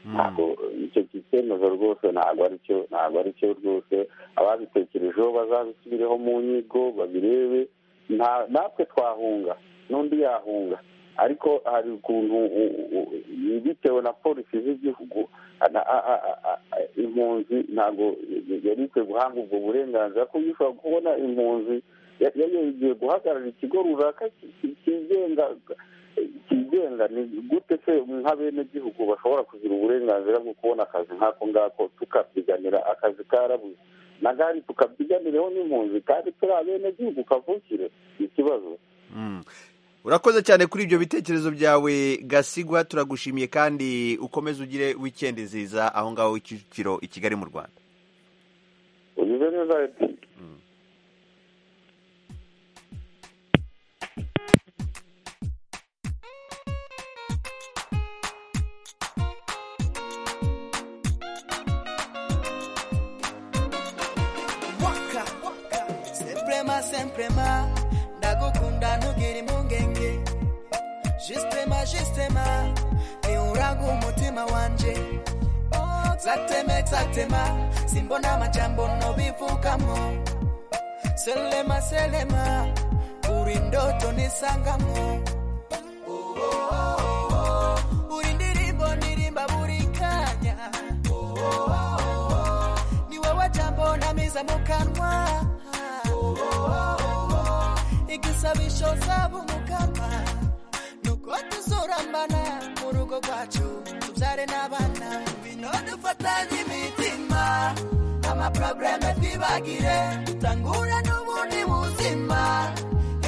ntabwo mm, icyo cyemezo rwose ntabwo ari cyo ntabwo ari cyo rwose ababitekerejeho bazabisubireho mu nyigo babirebe nta- natwe twahunga n'undi yahunga ariko hari ukuntu u- u- u- bitewe na polisi z'igihugu na- a- a- a- a- a- impunzi ntabwo yari ikwiye guhanga ubwo burenganzira kuko ushobora kubona impunzi ya- yari yagiye guhagarara ikigo runaka ki- ki- kigenga kigenga ni gute se nk'abenegihugu bashobora kugira uburenganzira bwo kubona akazi nk'ako ngako tukabyiganira akazi karabuze na gari tukabyiganireho n'impunzi kandi turi abenegihugu kavukire ni ikibazo mm. urakoze cyane kuri ibyo bitekerezo byawe gasigwa turagushimiye kandi ukomeze ugire wikendi nziza aho ngaho i kicukiro i kigali mu rwanda ugize neza Edi. Thank sempre ma ndagukunda ntugire impungenge jisite ma jisite ma ntihuraga umutima wanje zateme zatema simbona amajambo nobivugamo selema selema uri ndoto nisangamo Oh, oh, oh, uri ndirimbo ndirimba buri kanya Oh, oh, oh, oh, ni wowe jambo namiza mu kanwa Oh, oh, oh, oh, igisabisho saba umukama nuko tuzurambana mu rugo rwacu tubyare n'abana bino dufatanye imitima amaprobleme twibagire dutangura n'ubundi buzima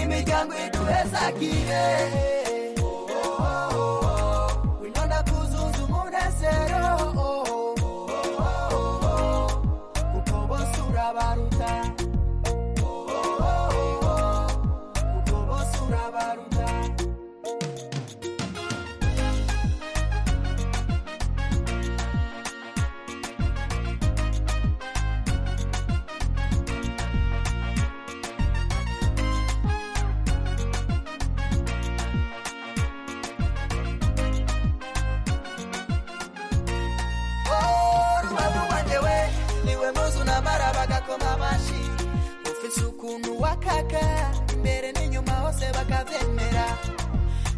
imiryango iduhezagire Oh, oh, oh, oh. winona kuzuza umunezero Oh, oh, oh, oh. kuko bose urabaruta Oh, oh, oh, oh. kuko bose urabaruta rubavu rwanjye we niwe muzu namara bagakoma amashi ufise ukuntu wakaka imbere n'inyuma hose bakabyemera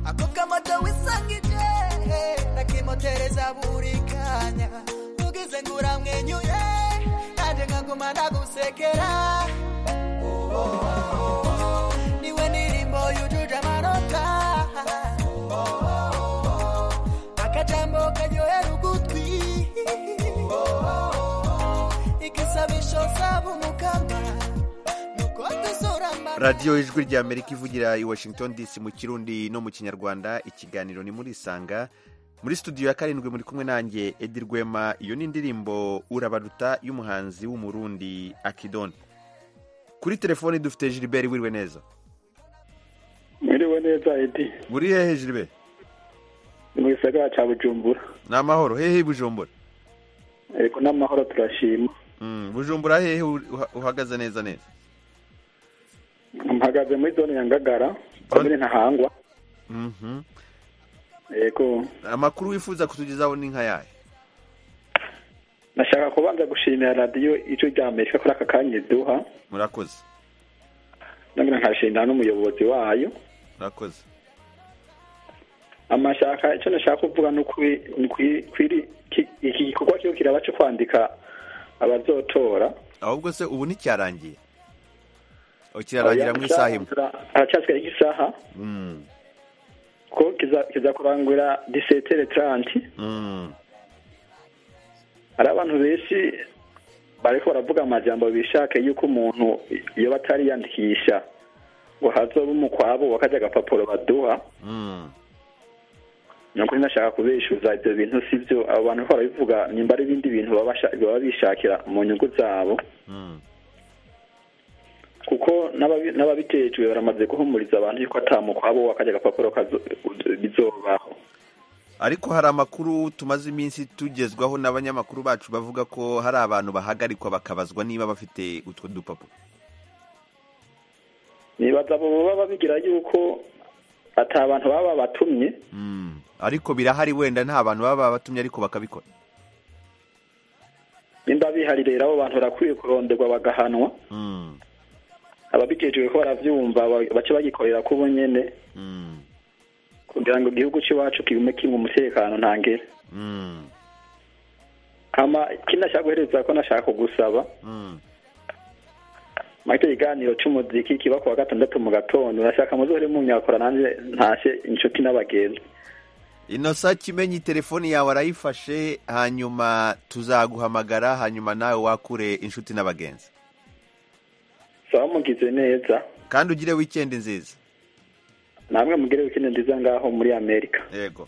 ako kamoto wisangije nakimotereza buri kanya ugize ngo uramwenyuye nanjye nkaguma nagusekera Oh, oh, oh, oh. niwe ndirimbo yujuje amanota Oh, oh, oh, oh. akajambo karyohera ugutwi igisabisho saba umukama nuko dusurambana radiyo ijwi rya amerika ivugira i washington dc mu kirundi no mu kinyarwanda ikiganiro ni murisanga muri studio ya karindwi muri kumwe nanjye edi rwema iyo ni indirimbo urabaruta y'umuhanzi w'umurundi akidoni kuri telefoni dufite jiliberi wiriwe neza mwiriwe neza edi buri hehe jiliberi ni mu gisagara cya bujumbura ni amahoro hehe i bujumbura ariko n'amahoro turashima Mm, bujumbura hehe uha- uhagaze neza neza mpagaze muri zone ya ngagara komine ntahangwa Mhm. yego amakuru wifuza kutugezaho ni nk'ayahe nashaka kubanza gushimira radiyo ijwi rya amerika kuri aka kanya iduha murakoze nabona nkashimira n'umuyobozi wayo murakoze amashaka icyo nashaka kuvuga ni ukwi- ni ukwi- kwiri- ki- iki gikorwa cyo kiraba cyo kwandika abazotora ahubwo se ubu nticyarangiye Oh, kirarangira mu isaha imwe haracyasigaye nk'isaha Mm, ko kiza- kizakurangura disetere taranti mm. hari abantu benshi bariko baravuga amajambo bishaka yuko umuntu iyo batariyandikisha ngo hazobe umukwabo wakajya agapapuro baduha Mm. nukuri nashaka kubeshuza ibyo bintu si byo abo bantu ko barabivuga nimba ari ibindi bintu baba basha- baba bishakira mu nyungu zabo Mm. kuko n'ababi- n'ababitejwe baramaze guhumuriza abantu yuko atamukwabo wakajya agapapuro kazo- bizobaho ariko hari amakuru tumaze iminsi tugezwaho n'abanyamakuru bacu bavuga ko hari abantu bahagarikwa bakabazwa niba bafite utwo dupapuro nibaza abo baba babigira yuko ati abantu baba batumye Mm. ariko birahari wenda nta bantu baba batumye ariko bakabikora nimba bihari rero abo bantu barakwiye kuronderwa bagahanwa Mm. ababijejwe ko baravyumva ba- bace bagikorera ku bonyene Mm. kugira ngo igihugu c'iwacu kigume kirimwo umutekano ntangere Mm. hama ikindi nashaka guhereza ko nashaka kugusaba Mm. marito ikiganiro c'umuziki kiba kuwa gatandatu mu gatondo nashaka muzohere munyakora nanje ntashe inshuti n'abagenzi inosa kimenyi telefoni yawe arayifashe hanyuma tuzaguhamagara hanyuma nawe wakure inshuti n'abagenzi saba mugize neza kandi ugire wikendi nziza namwe mugire wikende nziza ngaho muri amerika yego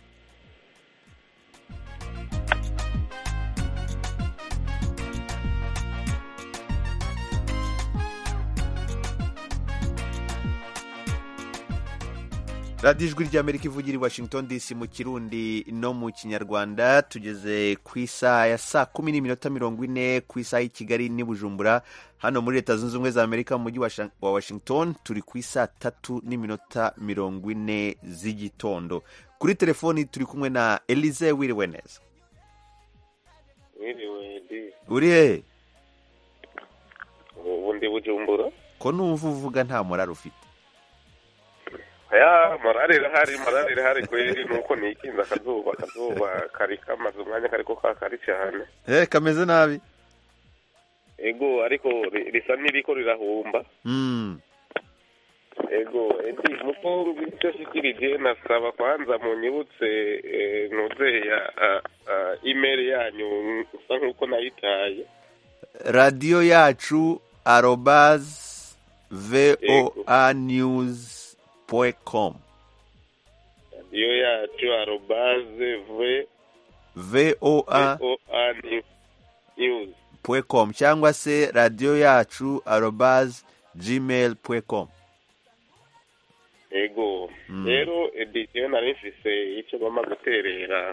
radiyo ijwi ry'amerika ivugira i washington dc mu kirundi no mu kinyarwanda tugeze ku isaha ya saa kumi n'iminota mirongo ine ku isaha y'i kigali n'i bujumbura hano muri leta zunze ubumwe za amerika mu mujyi wa Sha- wa washington turi ku isaha tatu n'iminota mirongo ine z'igitondo kuri telefoni turi kumwe na elize wiriwe neza wiriwe ndi uri hehe ubu ndi bujumbura ko numva uvuga nta morari ufite ya morale irahari morale irahari kweri nuko nikinze akazuba akazuba kari kamaze umwanya kariko kakari cyane eh kameze nabi ego ariko ri- risa n'iriko rirahumba Mm. ego edi nuko ngicyo shikirije nasaba kwanza munyibutse eh, nuze ya ah, ah, email yanyu nsa nkuko nayitaye radiyo yacu arobaz voa news com iyo yacu arobaze v voa oa news com cyangwa se radiyo yacu arobaz gmail com ego Mm. rero editiyo nari mfise icyo bama guterera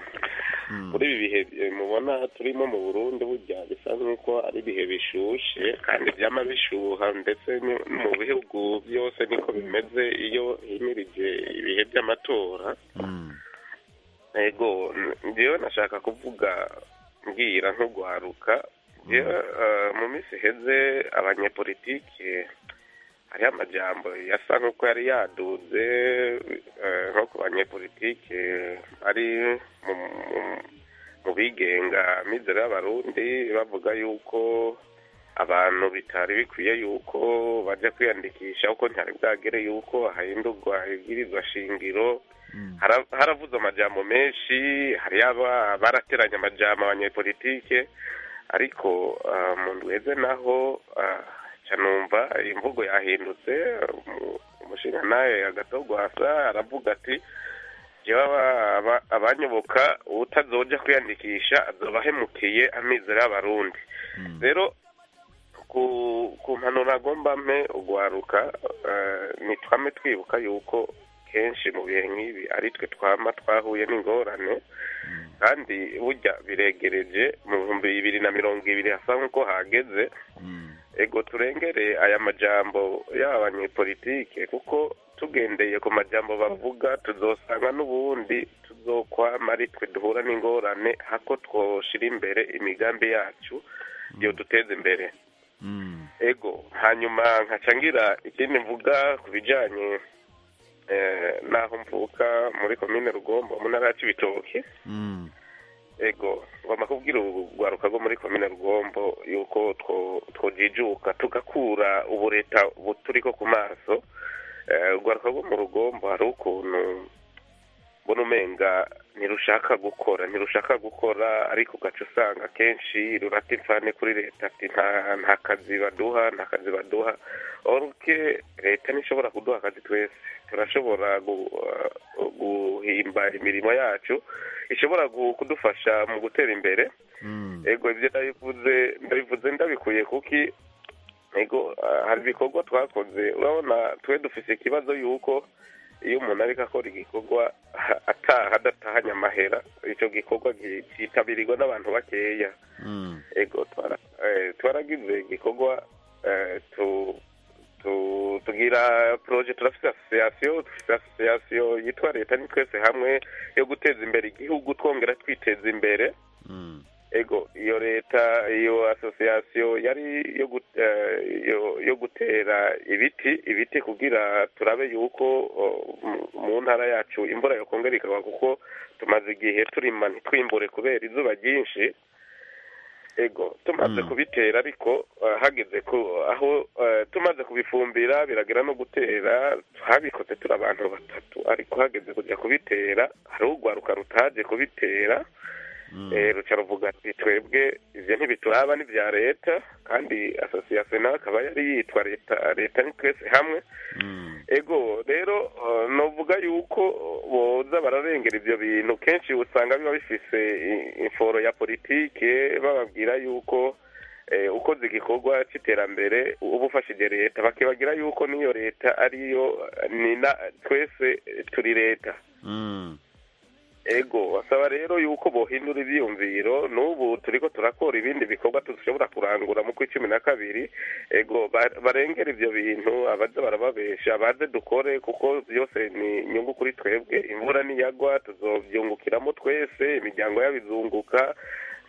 muri ibi bihe eh, mubona turimo mu burundi burya bisa nk'uko ari ibihe bishushe kandi byama bishuha ndetse ni- mu bihugu byose niko bimeze iyo himirije ibihe by'amatora ego n- njyewe nashaka kuvuga mbwira nk'ugwaruka njyewe eh, mu minsi iheze abanyepolitike hariho amajambo yasa nk'uko yari yaduze eh, nko ku banyepolitike ari mu- mu- mu bigenga mizero y'abarundi bavuga yuko abantu bitari bikwiye yuko bajya kwiyandikisha kuko ntihari bwagere yuko hahindurwa ibwirizwa shingiro Hara- haravuze amajambo menshi hari aba barateranye amajambo abanyepolitike ariko ah, mu ndweze naho ah, ca numva imvugo yahindutse umu- umushinga nawe agatogwasa aravuga ati jewe aba- aba- abanyoboka utazoja kwiyandikisha azobahemukiye amizero y'abarundi rero ku ku mpanuro agomba mpe ugwaruka eh, nitwame twibuka yuko kenshi mu bihe nk'ibi ari twe twama twahuye n'ingorane kandi burya biregereje mu bihumbi bibiri na mirongo ibiri hasa nk'uko hageze ego turengere aya majambo y'aba banyepolitike kuko tugendeye ku majambo bavuga tuzosanga n'ubundi tuzokwama ari twe duhura n'ingorane hako twoshira imbere imigambi yacu yo duteza imbere ego hanyuma nkaca ngira ikindi mvuga ku bijanye eh, n'aho mvuka muri komine rugombo mu ntara ya cibitoke ego ngomba kubwira urwaruka rwo muri komine rugombo yuko two- twojijuka tugakura ubureta buturiko ku maso Eh, urwaruka rwo mu rugombo hari ukuntu mbona umenga ntirushaka gukora ntirushaka gukora ariko ugaca usanga kenshi rurata imfane kuri leta ati "Nta- nta kazi baduha nta kazi baduha oruke leta ntishobora kuduha akazi twese turashobora gu- uh, guhimba imirimo yacu ishobora gu- kudufasha mu gutera imbere ego ibyo ndabivuze ndabivuze ndabikuye kuki ego ah, hari ibikorwa twakoze urabona twe dufise ikibazo yuko iyo umuntu ariko akora igikorwa ah, ataha adatahanye amahera icyo gikorwa gi- cyitabirwa n'abantu bakeya ego twara- eh, twaragize igikorwa eh, tu- tu- tugira poroje turafite asosiyasiyo dufite asosiyasiyo yitwa leta ni twese hamwe yo guteza imbere igihugu twongera twiteza imbere ego iyo leta iyo asosiyasiyo yari yo gut- eh, yo- yo gutera ibiti ibiti kugira turabe yuko oh, mu- mu ntara yacu imvura yokongera ikagwa kuko tumaze igihe turima ntitwimbure kubera izuba ryinshi ego tumaze kubitera ariko eh, hageze ku aho eh, tumaze kubifumbira biragera no gutera habikoze turi abantu batatu ariko hageze kujya kubitera hari urwaruka rutaje kubitera eh, ruca ruvuga ati twebwe ibyo ntibituraba ni ibya leta kandi asosiyasiyo nawe akaba yari yitwa leta leta ni twese hamwe ego rero eh, novuga yuko boza bararengera ibyo bintu kenshi usanga biba bifise i- inforo ya politike bababwira yuko eh, ukoze igikorwa cy'iterambere uba ufashije leta bakibagira yuko n'iyo leta ariyo nina twese turi leta ego basaba rero yuko bohindura ibyiyumviro n'ubu turi ko turakora ibindi bikorwa dushobora kurangura mu kwa cumi na kabiri ego ba- barengere ibyo bintu abaza barababesha baze dukore kuko byose ni inyungu kuri twebwe imvura niyagwa tuzobyungukiramo twese imiryango y'abizunguka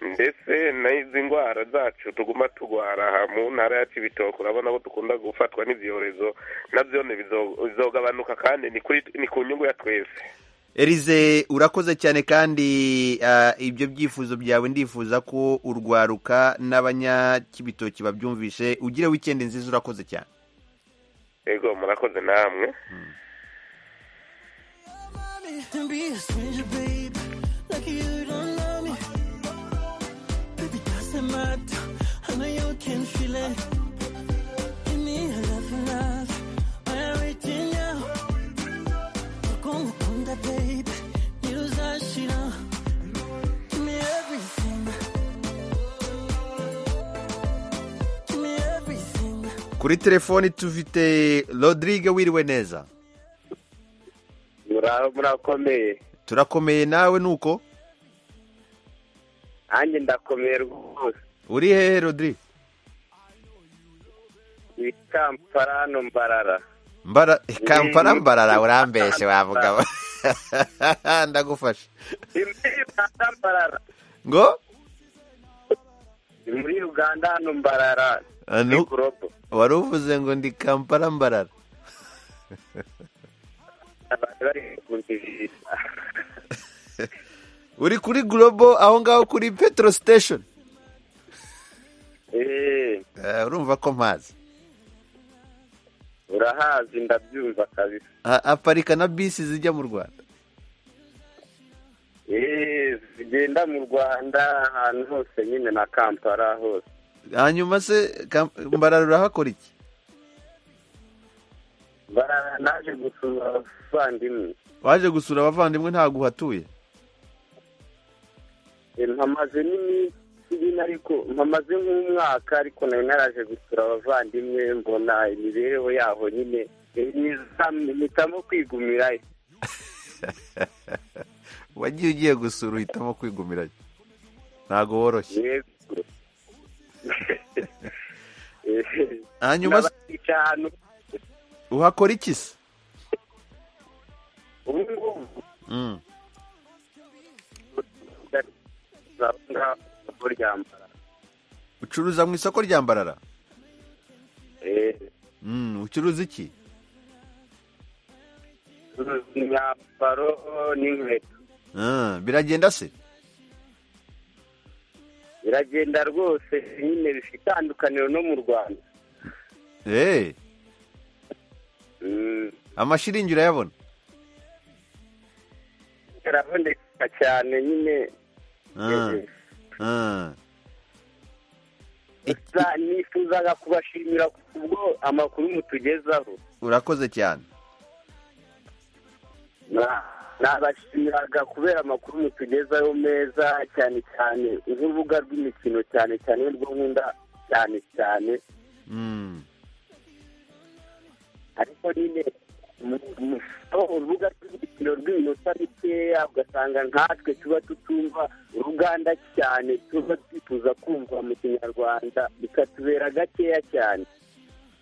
ndetse n'izi ndwara zacu tuguma turwara mu ntara ya kibitoki urabona ko dukunda gufatwa n'ibyorezo nabyo ni bizo- bizogabanuka kandi ni kuri- ni ku nyungu ya twese Elize urakoze cyane kandi ah, ibyo byifuzo byawe ndifuza ko urwaruka n'abanyakibitoki babyumvishe ugire wikendi nziza urakoze cyane ego murakoze namwe me and be a stranger, babe. Like you don't know me. Baby, doesn't matter. I know you can feel it. Give me a love, love. I'm reaching out. Come, come, that baby. Use that shit out. Give me everything. Give me everything. kuri telefoni tufite rodrigue wiriwe neza murakomeye turakomeye nawe nuko nanjye ndakomeye rwose uri hehe rodrigue ni kampala no mbarara mbara kampala mbarara urambeshe wavuga we. ndagufasha ni muri uganda mbarara ngo ni muri uganda hano mbarara Ah, ni nu- gurobo wari uvuze ngo ndi kampala mbarara abantu bari kuzijisha uri kuri global aho ngaho kuri petro station eee Eh, urumva ko mpazi urahazi ndabyumva kabisa Ha- haparika na bisi zijya mu rwanda eee zigenda mu rwanda ahantu hose nyine na kampala hose hanyuma se Kam- mbarara urahakora iki mbarara naje gusura abavandimwe waje gusura abavandimwe ntabwo uhatuye Eh, mpamaze n'iminsi nyine ariko mpamaze nk'umwaka ariko nayo naraje gusura abavandimwe mbona imibereho yabo nyine eh, niza- mpitamo kwigumirayo wagiye ugiye gusura uhitamo kwigumirayo ntabwo woroshye yego Eh, hanyuma se nabakica ahantu uhakora iki se ubu ngubu Mm. ndabona kuryambara ucuruza mu isoko rya mbarara Eh, Mm, ucuruza iki imyambaro n'inkweto Ah, biragenda se biragenda rwose nyine bifite itandukaniro no mu rwanda Eh, Mm, amashiringi urayabona araboneka cyane nyine Ah, ah. gusa nifuzaga kubashimira kubwo amakuru mutugezaho urakoze cyane Na- nabashimiraga kubera amakuru mutugezaho meza cyane cyane nk'urubuga rw'imikino cyane cyane rwo nkunda cyane cyane Mm. ariko nyine mu- mu- aho urubuga rw'imikino rw'iminota mikeya ugasanga nkatwe tuba tutumva uruganda cyane tuba twifuza kumva mu kinyarwanda bikatubera gakeya cyane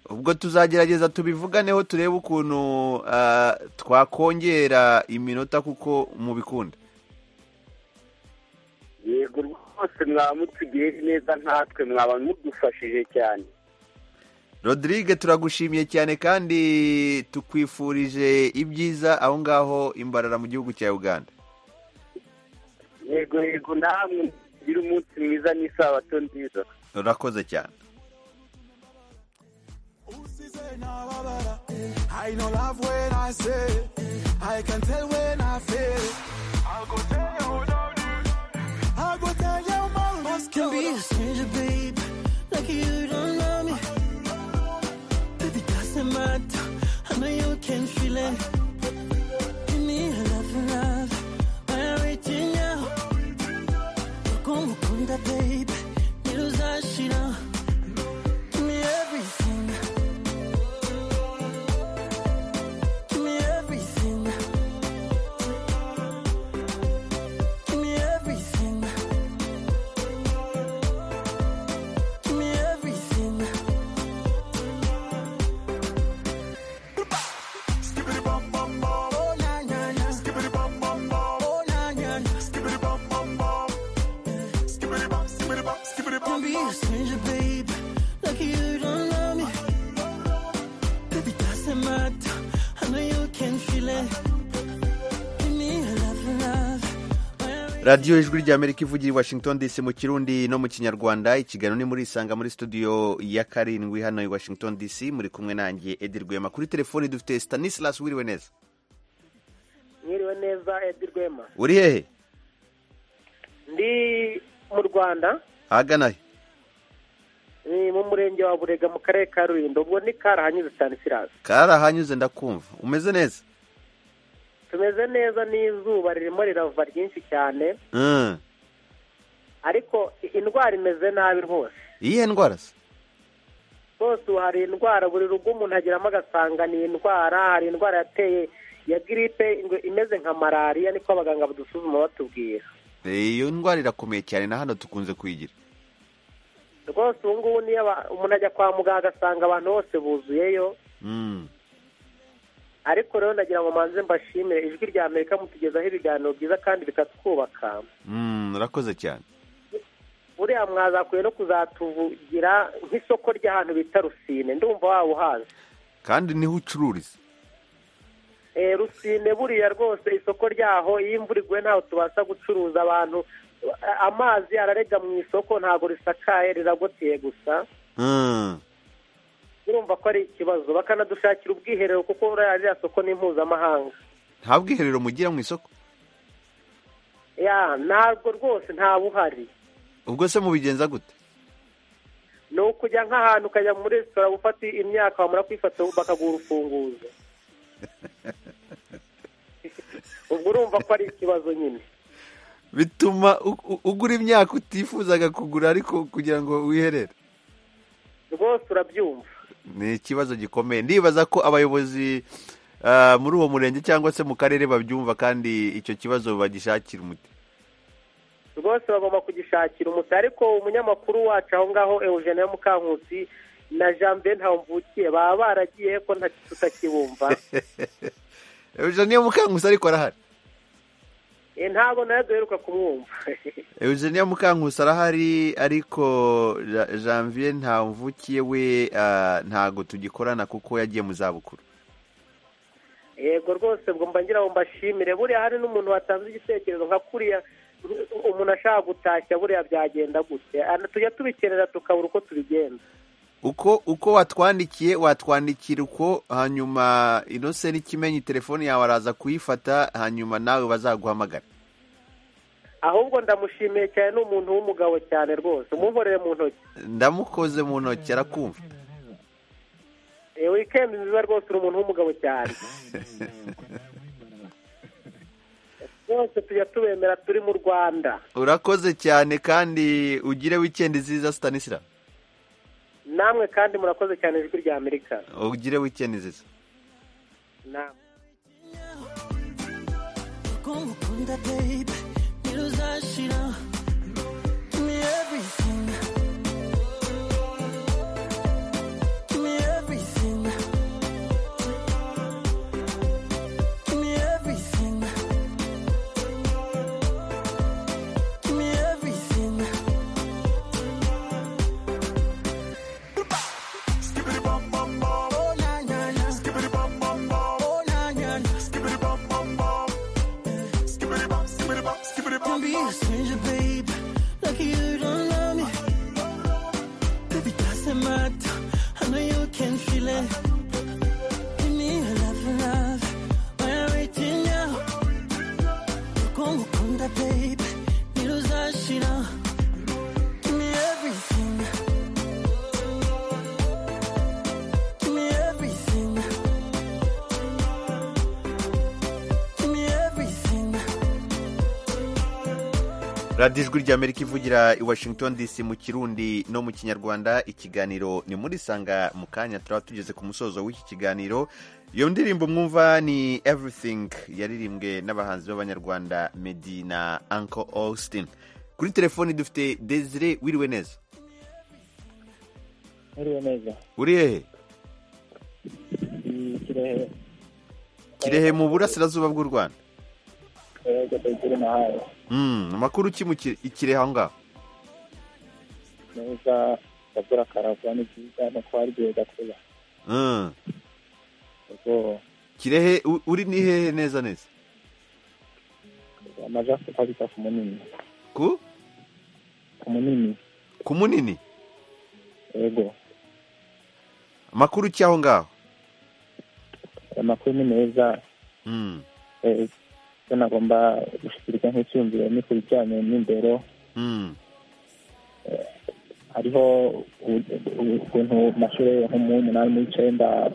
ubwo tuzagerageza tubivuganeho turebe ukuntu ah, twakongera iminota kuko mubikunda yego rwose mwaba mutugiye neza nkatwe mwaba mudufashije cyane rodrigue turagushimiye cyane kandi tukwifurije ibyiza aho ngaho imbarara mu gihugu cya uganda yego yego namwe mugire umunsi mwiza n'isabato nziza urakoze cyane Say now, Barbara. I know love when I say it. I can tell when I feel it. I'll go tell you who done it. I'll go tell you my love can be a stranger, babe. Like you don't know me. Baby, doesn't matter. I know you can feel it. Give me a love, love. I'm reaching out. Come, come, baby. You know that shit out. stranger, baby. Like you don't love me. Baby, doesn't matter. I know you can feel it. Give me a love, love. radiyo ijwi ry'amerika ivugira i washington dc mu kirundi no mu kinyarwanda ikiganiro ni muri isanga muri studio ya karindwi hano i washington dc muri kumwe nanjye edi rwema kuri telefoni dufite stanislas wiriwe neza mwiriwe neza edi rwema uri hehe ndi mu rwanda ahagana he ni mu murenge wa burega mu karere ka rulindo ubwo ni karahanyuze cyane sirasi karahanyuze ndakumva umeze neza tumeze neza n'izuba ririmo rirava ryinshi cyane Mm. ariko indwara imeze nabi rwose iyihe ndwara se rwose ubu hari indwara buri rugo umuntu ageramo agasanga ni indwara hari indwara yateye ya giripe ingwe- imeze nka malariya niko abaganga badusuzuma batubwira iyo ndwara irakomeye cyane na hano tukunze kuyigira rwose ubu ngubu niyo aba- umuntu ajya kwa muganga agasanga abantu bose buzuyeyo Mm. ariko rero nagira ngo manze mbashimire ijwi rya amerika mutugezaho ibiganiro byiza kandi bikatwubaka Mm, urakoze cyane buriya mwazakwiye no kuzatuvugira nk'isoko ry'ahantu bita rusine ndumva waba uhazi kandi niho ucururiza Eh, rusine buriya rwose isoko ryaho iyo imvura iguye ntaho tubasha gucuruza abantu eh, amazi ararega mu isoko ntabwo risakaye riragoteye gusa Mm. urumva ko ari ikibazo bakanadushakira ubwiherero kuko buriya ririya soko ni mpuzamahanga nta bwiherero mugira mu isoko ya ntabwo rwose ntawe uhari ubwo se mubigenza gute ni ukujya nk'ahantu ukajya muri resitora gufata imyaka wamara kuyifata bakaguha urufunguzo ubwo urumva ko ari ikibazo nyine bituma u- u- ugura imyaka utifuzaga kugura ariko kugira ngo wiherere rwose urabyumva ni ikibazo gikomeye ndibaza ko abayobozi ah, muri uwo murenge cyangwa se mu karere babyumva kandi icyo kibazo bagishakira umuti rwose bagomba kugishakira umuti ariko umunyamakuru wacu aho ngaho eugene yo mukankusi na jean ben ntawumvukiye baba baragiye ko nta tutakibumva eugenie mukankusi ariko arahari Eh, ntabwo nawe duheruka kumwumva eugenie mukankusi arahari ariko Ja- janvier ntamvukiye we ah, ntago tugikorana kuko yagiye mu zabukuru yego rwose ubwo mba ngira ngo mbashimire buriya hari n'umuntu watanze igitekerezo nka kuriya umuntu ashaka gutashya buriya byagenda gute Ah, tujya tubikenera tukabura uko tubigenza uko uko watwandikiye watwandikira uko hanyuma inose n'ikimenyi telefone yawe araza kuyifata hanyuma nawe bazaguhamagara ahubwo ndamushimiye cyane ni umuntu w'umugabo cyane rwose umumporere mu ntoki ndamukoze mu ntoki arakumva Eh, wikendi nziza rwose uri umuntu w'umugabo cyane rwose tujya tubemera turi mu rwanda urakoze cyane kandi ugire wikendi nziza sitanisira namwe kandi murakoze cyane ijwi rya amerika ugire wikendi nziza namwe Kumukunda baby, ntiruzashira. Give me everything. Give me everything. Give me everything. Give me everything. Skibbity bum bum bum. Oh na na na. Skibbity bum bum bum. Oh na na na. Skibbity bum bum bum. Skibbity bop, skibbity bop, skibbity bop. Don't be a stranger, babe. Like you don't love me. Baby, doesn't matter. I know you can feel it. Give me a love, love. Why are we waiting now? Ukongukunda, babe. Niruzashira. Give me everything. Give me everything. Give me everything. radiyo ijwi ry'amerika ivugira i washington dc mu kirundi no mu kinyarwanda ikiganiro ni muri sanga mu kanya turaba tugeze ku musozo w'iki kiganiro iyo ndirimbo mwumva ni everything yaririmbwe n'abahanzi b'abanyarwanda medi na uncle austin kuri telefoni dufite desire wiriwe neza Mwiriwe neza. uri hehe Ni Kirehe. kirehe mu burasirazuba bw'u rwanda Yego, Desire Mahanga. Mm, amakuru ki mu Ki- i kirehe aho ngaho neza akavura akaragwa ni byiza no kuharyohera kuba Mm. ubwo kirehe u- uri ni hehe neza neza amajasita kwita ku munini ku ku munini ku munini yego amakuru ki aho ngaho amakuru ni meza Mm. eh, icyo nagomba gushyikiriza nk'icyumviro ni ku bijyanye n'imbero Mm. hariho u- u- ukuntu mu mashuri nko mu w'umunani n'iy'icyenda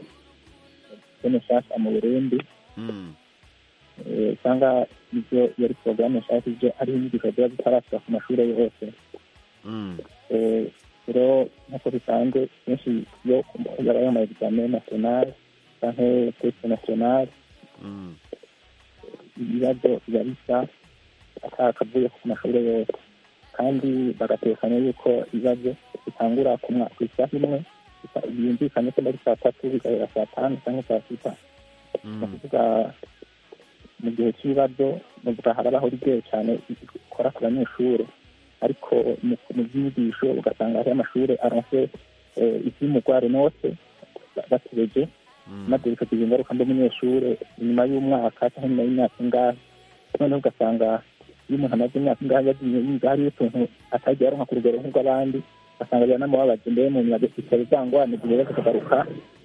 nshasha mu burundi Mm. eh, usanga ibyo iyo ari porogaramu nshasha ibyo ari inyigisho ziba zitarashyira ku mashuri yose Mm. Eh, rero nk'uko bisanzwe kenshi iyo yabaye amayegizame nasiyonari cyangwa tesite nasiyonari Mm. ibibazo biba bisa atakavuye ku mashuri yose kandi bagatekanya yuko ibibazo bitangura ku mwa- ku isaha imwe bisa- byumvikanye ko ari saa tatu bikabera saa tanu cyangwa saa sita ni Mm. ukuvuga mu gihe cy'ibibazo muvuga harabaho rigeye cyane ikora ku banyeshuri ariko mu- mu byigisho ugasanga hariho amashuri aronse eh, iby'umugware nose bategeje maze bikagira ingaruka mbi umunyeshuri nyuma y'umwaka cyangwa nyuma y'imyaka ingahe noneho ugasanga iyo umuntu amaze imyaka ingahe yagiye yiga hariho utuntu atagiye aronka ku rugero nk'urw'abandi ugasanga biranamubabaje mbere mu nyuma bikaba byangwa mu gihe baza kugaruka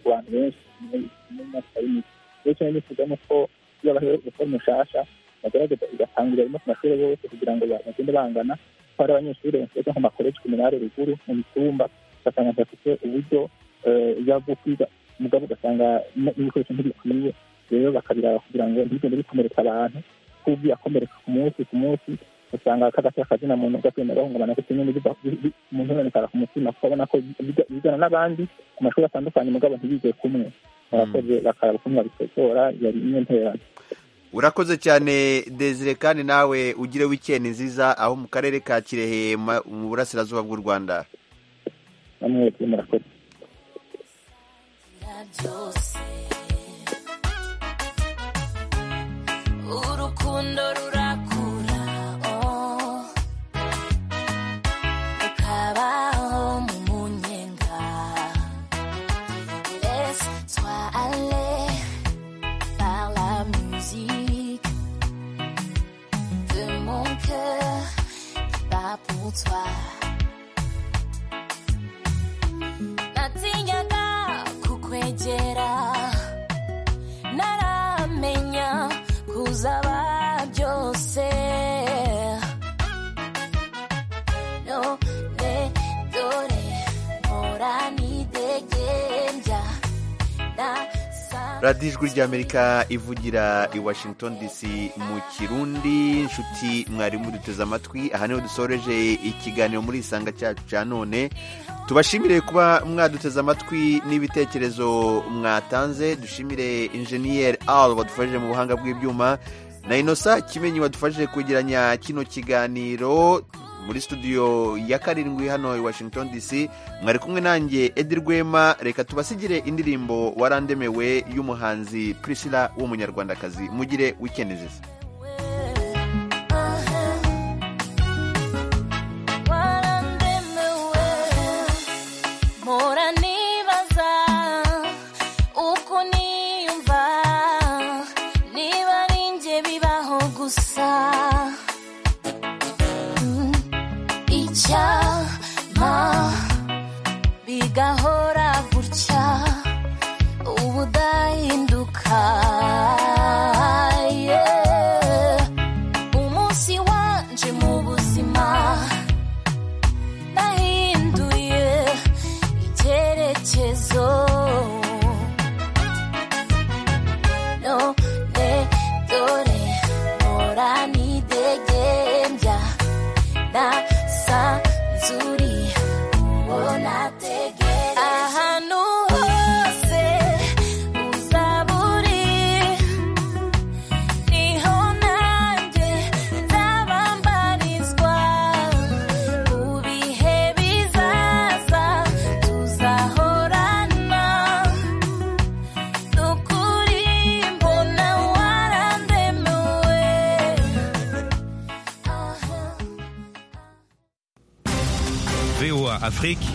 ku bantu benshi muri myaka y'imiti rero cyo nifuza ni uko iyo baherewe gukora umushasha bagerageza igatangurira rimwe ku mashuri yose kugira ngo ba- bagende bangana ko hari abanyeshuri basoza nko makoleji ku minara ruguru mu mitumba ugasanga badafite uburyo eh, biba bwo kwiga mugabo ugasanga n- n'ibikoresho ntibikwiye rero bakabiraba kugira ngo ntibigende bikomeretsa abantu kuko biyakomereka ku munsi ku munsi usanga kagatera akazina muntu ugagenda bahungabana kuko nyine biba- bi- bi- umuntu yonekara ku mutima kuko abona ko yiga- yigana n'abandi ku mashuri atandukanye mugabo ntibige kumwe murakoze bakaraba ukuntu babikosora yari imwe nterane urakoze cyane desire kandi nawe ugire wikendi nziza aho mu karere ka kirehe ma- mu burasirazuba bw'u rwanda namwebwe murakoze byose urukundo rurakura oh. ukabaho mu munyenga laisse-toi aller par la musique de mon cœur qui bat pour toi natinyaga kukwegera naramenya kuzaba byose none dore mpora nidegembya nasa radiyo ijwi ry'amerika ivugira i washington dc mu kirundi inshuti mwarimu duteze amatwi aha niho dusoreje ikiganiro muri isanga cyacu cya none tubashimire kuba mwaduteze amatwi n'ibitekerezo mwatanze dushimire injeniyeri al badufashije mu buhanga bw'ibyuma na inosa kimenyi wadufashije kwegeranya kino kiganiro muri studio ya karindwi hano i washington dc mwari kumwe nanjye edi rwema reka tubasigire indirimbo warandemewe y'umuhanzi prisila w'umunyarwandakazi mugire wikendi nziza warandemewe mpora nibaza uko niyumva niba ari njye bibaho gusa Mm, icyama bigahora gutya ubudahinduka yeah. Afrique